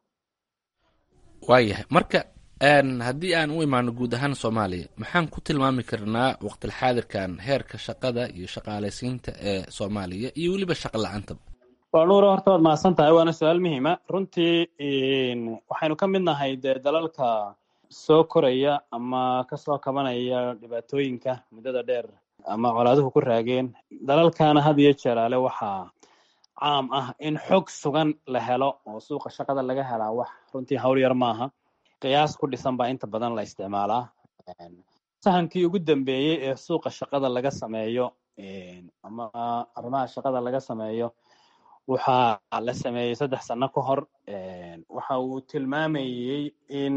waayahay marka een, haddii aan u imaano guud ahaan soomaaliya maxaan ku tilmaami karnaa waqtilxaadirkan heerka shaqada iyo shaqaalaysiinta ee soomaaliya iyo weliba shaqo la-aantaba waa nuuro horta waad mahadsan tahay waana su-aal muhiima runtii een, waxaynu ka mid nahay dee dalalka soo koraya ama kasoo kabanaya dhibaatooyinka muddada dheer ama colaaduhu ku raageen dalalkana had iyo jeeraale waxaa caam ah in xog sugan la helo oo suuqa shaqada laga helaa wax runtii hawl yar maaha qiyaas ku dhisan baa inta badan la isticmaalaa Een, sahankii ugu dambeeyey ee suuqa shaqada laga sameeyo een, ama arrimaha shaqada laga sameeyo waxaa la sameeyey saddex sano ka hor Een, waxa uu tilmaamayey in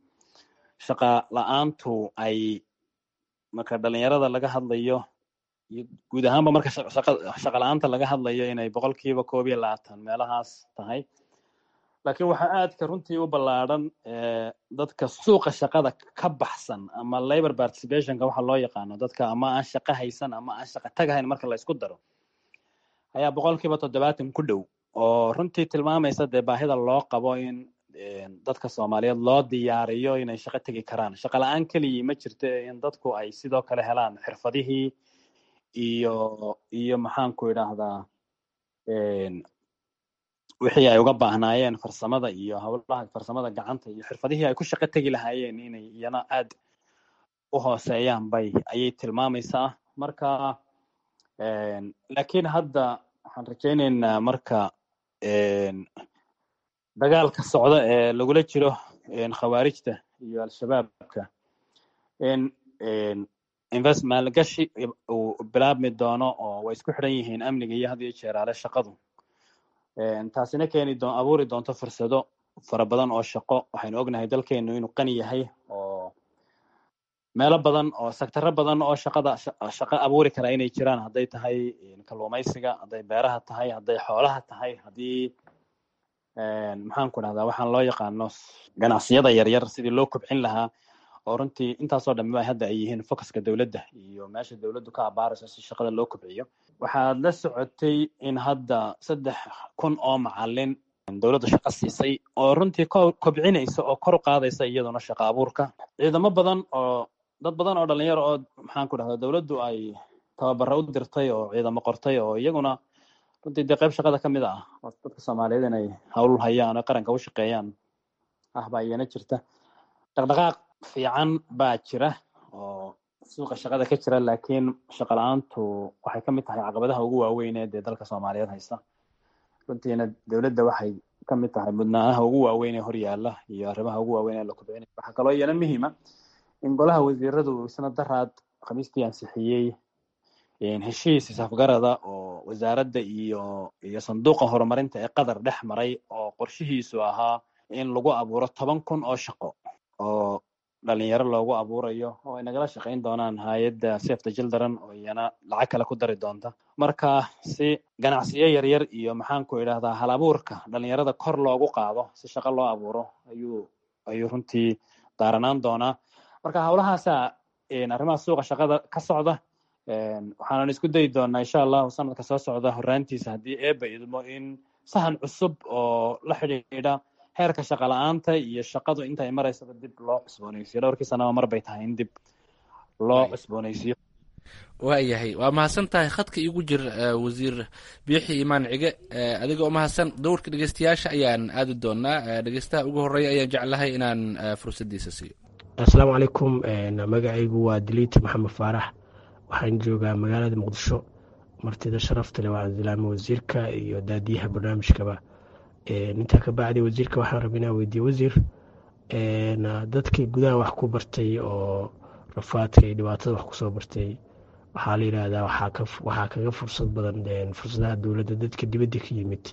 shaqa la-aantu ay marka dhalinyarada laga hadlayo iyo guud ahaanba marka shaqa shaqa- shaqa la-aanta laga hadlayo inay boqolkiiba koob iyo labaatan meelahaas tahay laakiin waxaa aadka runtii u ballaadhan eh, dadka suuqa shaqada ka baxsan ama labor participationka waxa loo yaqaano dadka ama aan shaqo haysan ama aan shaqo tagahayn marka la isku daro ayaa boqolkiiba toddobaatan ku dhow oo runtii tilmaamaysa dee baahida loo qabo in eh, dadka soomaaliyeed loo diyaariyo inay shaqo tegi karaan shaqo la-aan keligii ma jirto in dadku ay sidoo kale helaan xirfadihii iyo iyo maxaan ku idhaahdaa een, wixii ay uga baahnaayeen farsamada iyo howlaha farsamada gacanta iyo xirfadihii ay ku shaqo tegi lahaayeen inay iyana aad u hooseeyaan bay ayay tilmaamaysaa marka een, laakiin hadda waxaan rajaynaynaa marka een, dagaalka socda ee lagula jiro een, khawaarijta iyo al-shabaabka in een, invest maalgashi uu bilaabmi doono oo way isku xidhan yihiin amniga iyo had iyo jeeraale shaqadu Een, taasina keeni doon abuuri doonto fursado fara badan oo shaqo waxaynu ognahay dalkeenu inuu qani yahay oo meelo badan oo sectaro badan oo shaqada shaqo abuuri kara inay jiraan hadday tahay kalluumaysiga hadday beeraha tahay hadday xoolaha tahay haddii maxaan ku dhahdaa waxaan loo yaqaano ganacsiyada yaryar sidii loo kobcin lahaa oo runtii intaasoo dhammiba hadda ay yihiin focuska dowladda iyo meesha dowladdu ka abaarayso si shaqada loo kobciyo waxaad la socotay in hadda saddex kun oo macalin dowladdu shaqo siisay oo runtii kobcinaysa oo kor u qaadaysa iyaduna shaqo abuurka ciidamo badan oo dad badan oo dhalinyaro oo maxaan ku dhahdaa dowladdu ay tababaro u dirtay oo ciidamo qortay oo iyaguna runtii dee qayb shaqada ka mid ah oo dadka soomaaliyeed inay hawl hayaan oo qaranka u shaqeeyaan ah baa iyana jirta dhaqdhaqaaq fiican baa jira oo suuqa shaqada ka jira laakiin shaqo la-aantu waxay ka mid tahay caqabadaha ugu waaweyn ee dee dalka soomaaliyeed haysta runtiina dowladda waxay ka mid tahay mudnaanaha ugu waaweyn ee horyaala iyo arrimaha ugu waaweyn ee la kobcinaya waxaa kaloo iyana muhiima in golaha wasiiradu isna daraad khamiistii ansixiyey heshiis isafgarada oo wasaaradda iyo iyo sanduuqa horumarinta ee qatar dhex maray oo qorshihiisu ahaa in lagu abuuro toban kun oo shaqo oo dhalinyaro loogu abuurayo oo ay nagala shaqayn doonaan hay-adda safe the children oo iyana lacag kale ku dari doonta marka si ganacsiyo yaryar iyo maxaan ku idhahdaa hal abuurka dhalinyarada kor loogu qaado si shaqo loo abuuro ayuu ayuu runtii daaranaan doonaa marka howlahaasa arrimaha suuqa shaqada ka socda waxaanan isku dayi doonaa insha allahu sanadka soo socda horaantiisa haddii eeba idmo in sahan cusub oo la xidhiidha heerka shaqa la-aanta iyo shaqadu intay maraysaba dib loo cusboonaysiyo dhowrkii sanaba mar bay tahay in dib loo cusboonaysiyo waayahay waa mahadsan tahay khadka iigu jir wasiir biixi imaan cige adiga oo mahadsan dowrka dhegeystayaasha ayaan aadi doonaa dhegeystaha ugu horeeya ayaan jeclahay inaan fursadiisa siiyo asalaamu calaykum magacaygu waa diliiti maxamed faarax waxaan joogaa magaalada muqdisho martida sharafta leh waa cabdilaami wasiirka iyo daadiyaha barnaamijkaba intaa ka bacdi wasiirka waxaan raba inaa weydiiye wasiir dadkii gudaha wax ku bartay oo rafaadka iyo dhibaatada wax kusoo bartay waxaa la yidhaahdaa waxaa kaga fursad badan fursadaha dowladda dadka dibadda ka yimid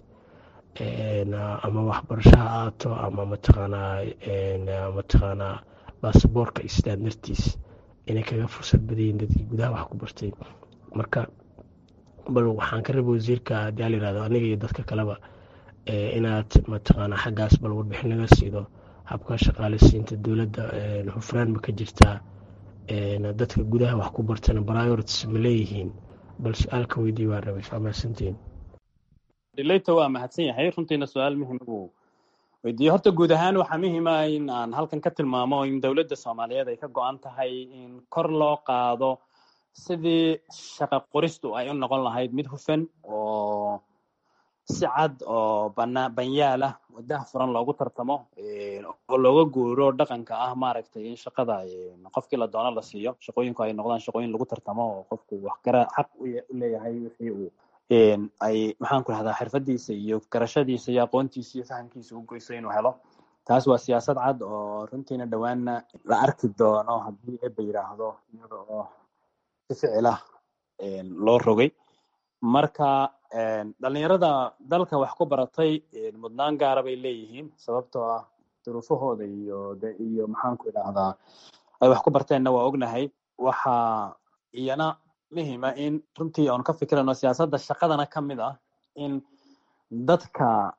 ama waxbarasho ha aato ama mataqaanaa mataqaanaa baasaboorka istaan dartiis inay kaga fursad badayiin dadkii gudaha wax ku bartay marka bal waxaan ka raba wasiirka haddii la yirahdo aniga iyo dadka kaleba inaad mataqaanaa xaggaas bal warbixin naga siido habka shaqaaleysiinta dowladda hufraan ma ka jirtaa dadka gudaha wax ku bartana priorities ma leeyihiin bal su-aalka weydii waan rabay waa mahadsantiin dhileyta waa mahadsan yahay runtiina su-aal muhim uu weydiiye horta guud ahaan waxaa muhiima in aan halkan ka tilmaamo in dowladda soomaaliyeed ay ka go-an tahay in kor loo qaado sidii shaqa qoristu ay u noqon lahayd mid hufan oo si cad oo bana banyaal ah wadaha furan loogu tartamo oo looga guuro dhaqanka ah maaragtay in shaqada qofkii la doono la siiyo shaqooyinku ay noqdaan shaqooyin lagu tartamo oo qofku wax gara xaq u leeyahay wixii uu ay maxaan ku rahdaa xirfadiisa iyo garashadiisa iyo aqoontiisa iyo fahamkiisa u goyso inuu helo taas waa siyaasad cad oo runtiina dhowaanna la arki doono haddii eba yidhaahdo iyada oo si ficil ah loo rogay marka dhalinyarada dalka wax ku baratay mudnaan gaara bay leeyihiin sababtoo ah duruufahooda iyo de iyo maxaan ku idhaahdaa ay wax ku barteenna waa ognahay waxaa iyana muhima in runtii oon ka fikirano siyaasadda shaqadana ka mid ah in dadka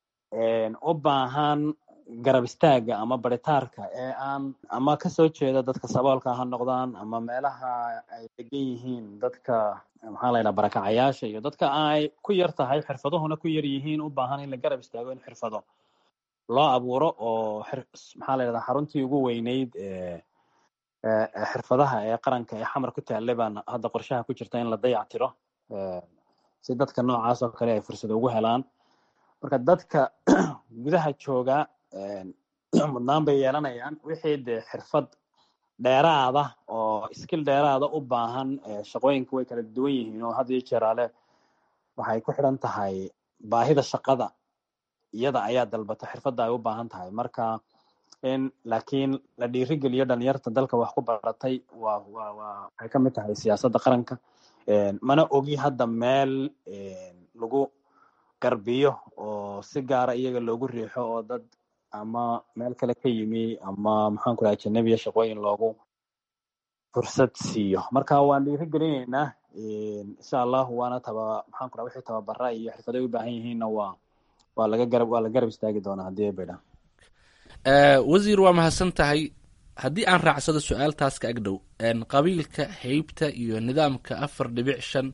u baahan garab istaaga ama baritaarka ee aan ama kasoo jeeda dadka saboolka ha noqdaan ama meelaha ay degan yihiin dadka maxaa la yidhaha barakacayaasha iyo dadka ay ku yar tahay xirfaduhuna ku yar yihiin u baahan in la garab istaago in xirfado loo abuuro oo maxaa la yidhahdaa xaruntii ugu weyneyd xirfadaha ee qaranka ee xamar ku taallay baan hadda qorshaha ku jirta in la dayac tiro si dadka noocaas oo kale ay fursado ugu helaan marka dadka gudaha jooga mudnaan bay yeelanayaan wixii dee xirfad dheeraada oo skill dheeraada u baahan shaqooyinka way kala duwan yihiin oo had iyo jeeraale waxay ku xidhan tahay baahida shaqada iyada ayaa dalbata xirfadda ay u baahan tahay marka in laakiin la dhiirigeliyo dhalinyarta dalka wax ku baratay waa waa waa waxay ka mid tahay siyaasadda qaranka mana ogi hadda meel lagu garbiyo oo si gaara iyaga loogu riixo oo dad ama meel kale ka yimi ama maxaan ku dhaha ajanabiya shaqooyin loogu fursad siiyo marka waan dhiirigelinaynaa insha allahu waana taba maxaan ku dhaha wixii tababara iyo xirfaday u baahan yihiinna waa waa laga garab waa la garab istaagi doonaa haddii ay baydhaan wasiir waa mahadsan tahay haddii aan raacsado su-aaltaas ka agdhow qabiilka heybta iyo nidaamka afar dhibic shan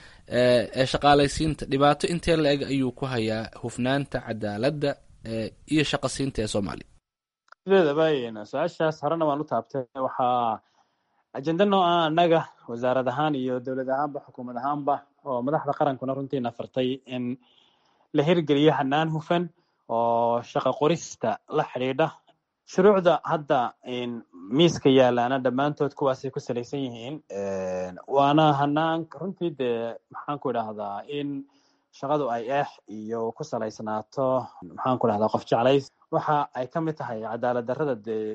ee shaqaalaysiinta dhibaato intee la eg ayuu ku hayaa hufnaanta cadaaladda iyo shaqasiinta ee soomaaliya sideedaba su-aashaas horena waan u taabtay waxaa ajenda noo ah annaga wasaarad ahaan iyo dowlad ahaanba xukuumad ahaanba oo madaxda qarankuna runtiina fartay in la hirgeliyo hanaan hufan oo shaqa qorista la xidhiidha shuruucda hadda miiska yaalaana dhammaantood kuwaasay ku salaysan yihiin waana hanaan runtii dee maxaan ku idhaahdaa in shaqadu ay eex iyo ku salaysnaato maxaan ku dhahdaa qof jeclays waxa ay ka mid tahay cadaalad darrada dee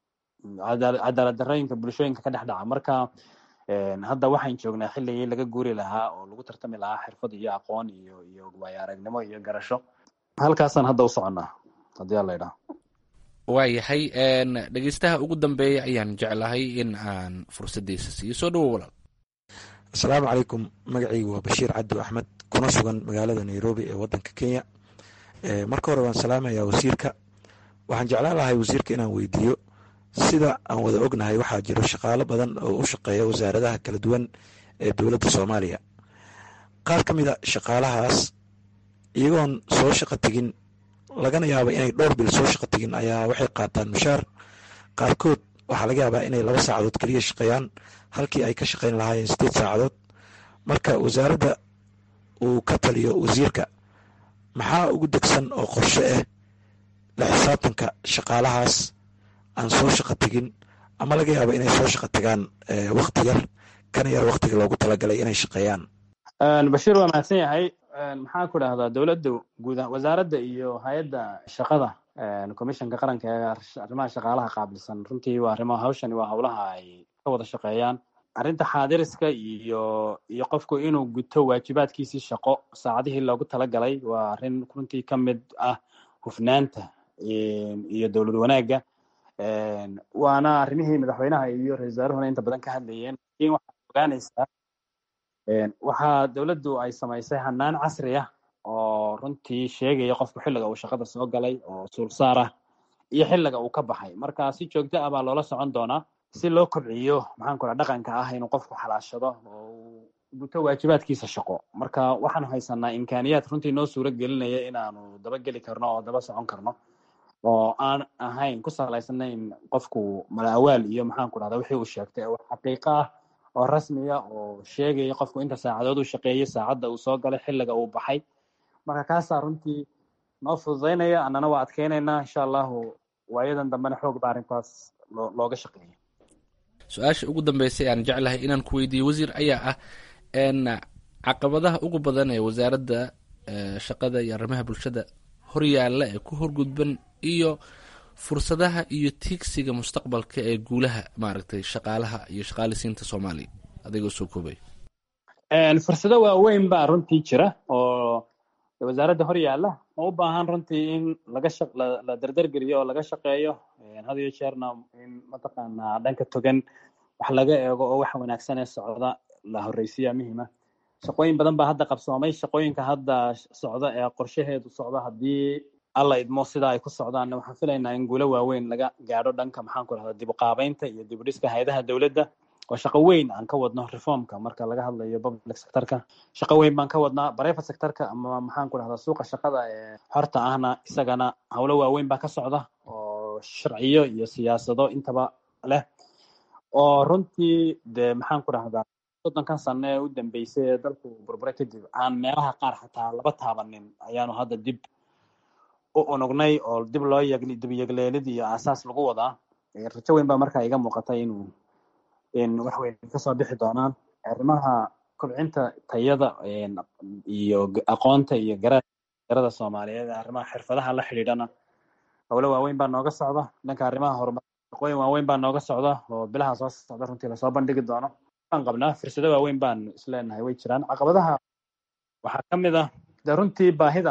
cadaalad darrooyinka bulshooyinka ka dhex dhaca marka hadda waxaan joognaa xilligii laga guuri lahaa oo lagu tartami lahaa xirfad iyo aqoon iyo iyo waayo aragnimo iyo garasho halkaasaan hadda u soconnaa haddii alla idhaha waayahay dhegeystaha ugu dambeeya ayaan jeclahay in aan fursaddiisa siiyo soo dhawow walaal asalaamu calaykum magacaygu waa bashiir cabdi axmed kuna sugan magaalada nairobi ee wadanka kenya marka hore waan salaamayaa wasiirka waxaan jeclaan lahay wasiirka inaan weydiiyo sida aan wada ognahay waxaa jiro shaqaalo badan oo u shaqeeya wasaaradaha kala duwan ee dowladda soomaaliya qaar ka mid a shaqaalahaas iyagoon soo shaqo tegin lagana yaaba inay dhowr bil soo shaqo tegin ayaa waxay qaataan mushaar qaarkood waxaa laga yaabaa inay laba saacadood keliya shaqeeyaan halkii ay ka shaqeyn lahaayeen sideed saacadood marka wasaaradda uu ka taliyo wasiirka maxaa ugu degsan oo qorshe ah la xisaabtanka shaqaalahaas aan soo shaqo tegin ama laga yaabo inay soo shaqo tagaan wakti yar kana yar waktiga loogu talagalay inay shaqeeyaan bashiir waa mahadsan yahay maxaan ku dhahdaa dowladda guud wasaaradda iyo hay-adda shaqada commissionka qaranka ee arrimaha shaqaalaha qaabilsan runtii waa arrimo hawshani waa howlaha ay ka wada shaqeeyaan arrinta xaadiriska iyo iyo qofku inuu guto waajibaadkiisii shaqo saacadihii loogu talagalay waa arrin runtii ka mid ah hufnaanta iyo dowlad wanaagga waana arrimihii madaxweynaha iyo ra-isul wasaaruhuna inta badan ka hadlayeen lakin waxaad ogaanaysaa waxaa dowladdu ay samaysay hanaan casri ah oo runtii sheegaya qofku xilliga uu shaqada soo galay oo suulsaar ah iyo xilliga uu ka baxay marka si joogto ah baa loola socon doonaa si loo kobciyo maxaan ku dhaha dhaqanka ah inuu qofku xalaashado oo uu guto waajibaadkiisa shaqo marka waxaanu haysanaa imkaaniyaad runtii noo suuro gelinaya inaanu dabageli karno oo daba socon karno oo aan ahayn ku salaysanayn qofku malaawaal iyo maxaan ku dhahda wixii uu sheegtay oo xaqiiqo ah oo rasmiya oo sheegaya qofku inta saacadood uu shaqeeyey saacadda uu soo galay xilliga uu baxay marka kaasaa runtii noo fududaynaya annana waa adkeynaynaa insha allahu waayadan dambena xoog baa arrintaas loo looga shaqeeya su-aasha ugu dambeysay aan jeclahay inaan ku weydiiyo wasiir ayaa ah caqabadaha ugu badan ee wasaaradda shaqada iyo arrimaha bulshada horyaalla ee ku horgudban iyo fursadaha iyo tiigsiga mustaqbalka ee guulaha maaragtay shaqaalaha iyo shaqaalisiinta soomaaliya adigoo soo koobay fursado waaweyn baa runtii jira oo wasaaradda hor yaalla oo u baahan runtii in laga shaq la la dardargeliyo oo laga shaqeeyo had iyo jeerna in mataqaanaa dhanka togan wax laga eego oo wax wanaagsan ee socda la horreysiya muhiima shaqooyin badan baa hadda qabsoomay shaqooyinka hadda socda ee qorshaheedu socda haddii alla idmo sida ay ku socdaan waxaan filaynaa in guulo waaweyn laga gaadho dhanka maxaan ku rahdaa dib u qaabeynta iyo dib u dhiska hay-adaha dowladda oo shaqo weyn aan ka wadno reformka marka laga hadlayo public sectorka shaqo weyn baan ka wadnaa private sectorka ama maxaan ku rahdaa suuqa shaqada ee xorta ahna isagana howlo waaweyn baa ka socda oo sharciyo iyo siyaasado intaba leh oo runtii dee maxaan ku rahdaa soddonkan sano ee u dambeysay ee dalku burbure kadib aan meelaha qaar xataa laba taabanin ayaanu hadda dib u unugnay oo dib loo yeg dib yegleelid iyo aasaas lagu wadaa rajo weyn baa markaa iga muuqata inuu in wax weyn kasoo bixi doonaan arrimaha kobcinta tayada iyo aqoonta iyo gara garada soomaaliyeed arrimaha xirfadaha la xidhiidhana howlo waaweyn baa nooga socda dhanka arrimaha horumar shaqooyin waaweyn baa nooga socda oo bilaha soo socda runtii lasoo bandhigi doono waan qabnaa fursado waaweyn baan isleenahay way jiraan caqabadaha waxaa ka mid ah de runtii baahida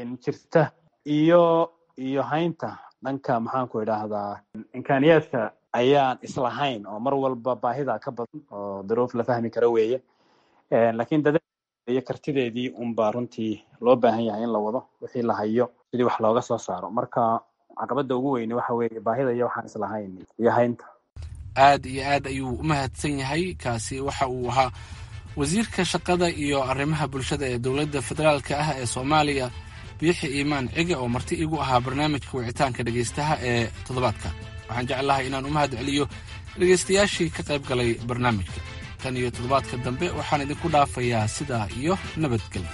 jirta iyo iyo haynta dhanka maxaan ku idhaahdaa imkaaniyaadka ayaan islahayn oo mar walba baahida ka badan oo duruuf la fahmi karo weeye laakiin dada iyo kartideedii unbaa runtii loo baahan yahay in la wado wixii la hayo sidii wax looga soo saaro marka caqabada ugu weyne waxa weeye baahida iyo waxaan islahayn iyo haynta aad iyo aad ayuu u mahadsan yahay kaasi waxa uu ahaa wasiirka shaqada iyo arrimaha bulshada ee dowladda federaalka ah ee soomaaliya biixi iimaan cige oo marti igu ahaa barnaamijka wicitaanka dhegaystaha ee toddobaadka waxaan jeclahay inaan u mahad celiyo dhegaystayaashii ka qayb galay barnaamijka tan iyo toddobaadka dambe waxaan idinku dhaafayaa sidaa iyo nabadgelyo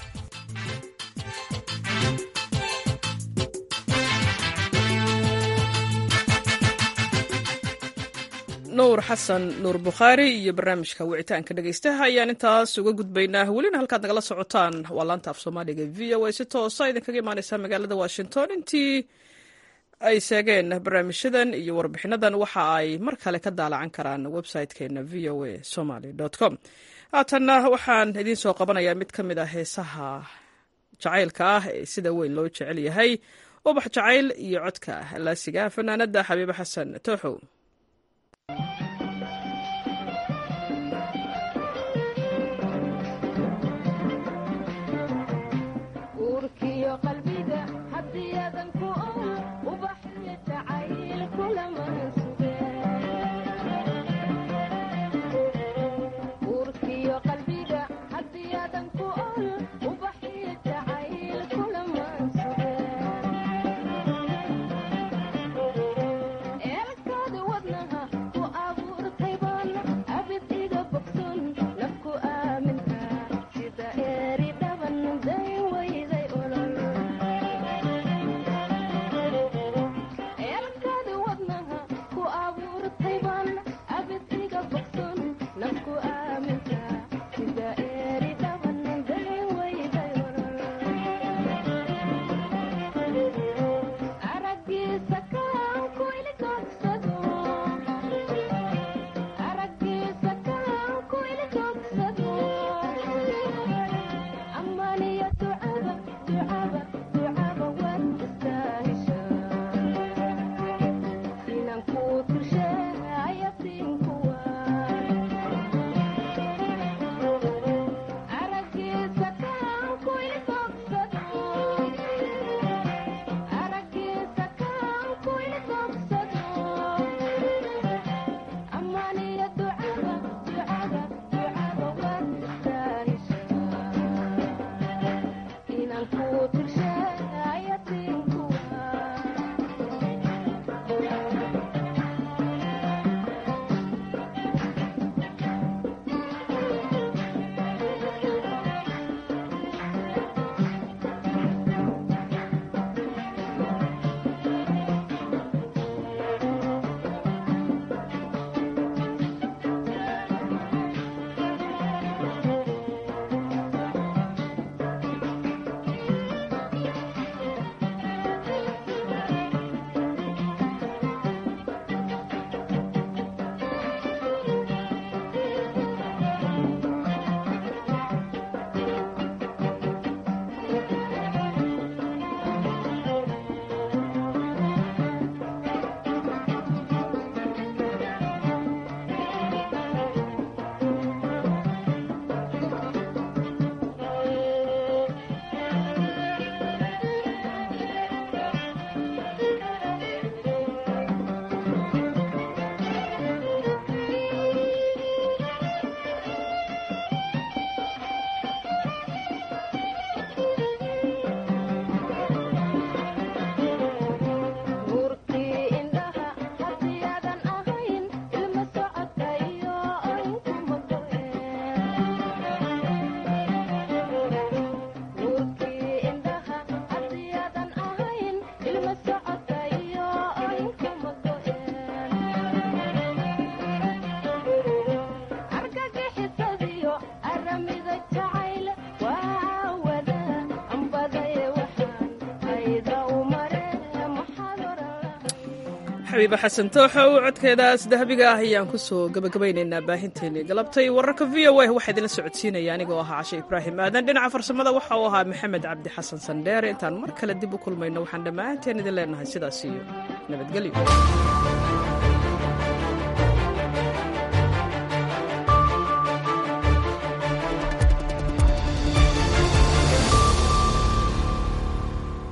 nuur xasan nuur bukhaari iyo barnaamijka wicitaanka dhegaystaha ayaan intaas uga gudbaynaa welina halkaad nagala socotaan waa laanta af soomaaliga v o a si toosa idinkaga imaaneysaa magaalada washington intii ay seegeen barnaamijyadan iyo warbixinadan waxa ay mar kale ka daalacan karaan website-keena v o a somaly com haatanna waxaan idiin soo qabanayaa mid ka mid ah heesaha jacaylka ah ee sida weyn loo jecel yahay ubax jacayl iyo codka laasiga fanaanada xabiibe xasan tooxow xabiibe xasan tooxow codkeedaas dahabiga ah ayaan ku soo gabagabaynaynaa baahinteennii galabtay wararka v o a waxaa idinla socodsiinaya anigoo ahaa cashe ibraahim aadan dhinaca farsamada waxa uu ahaa maxamed cabdi xasan sandheere intaan mar kale dib u kulmayno waxaan dhammaanteen idin leenahay sidaas iyo nabadgelyo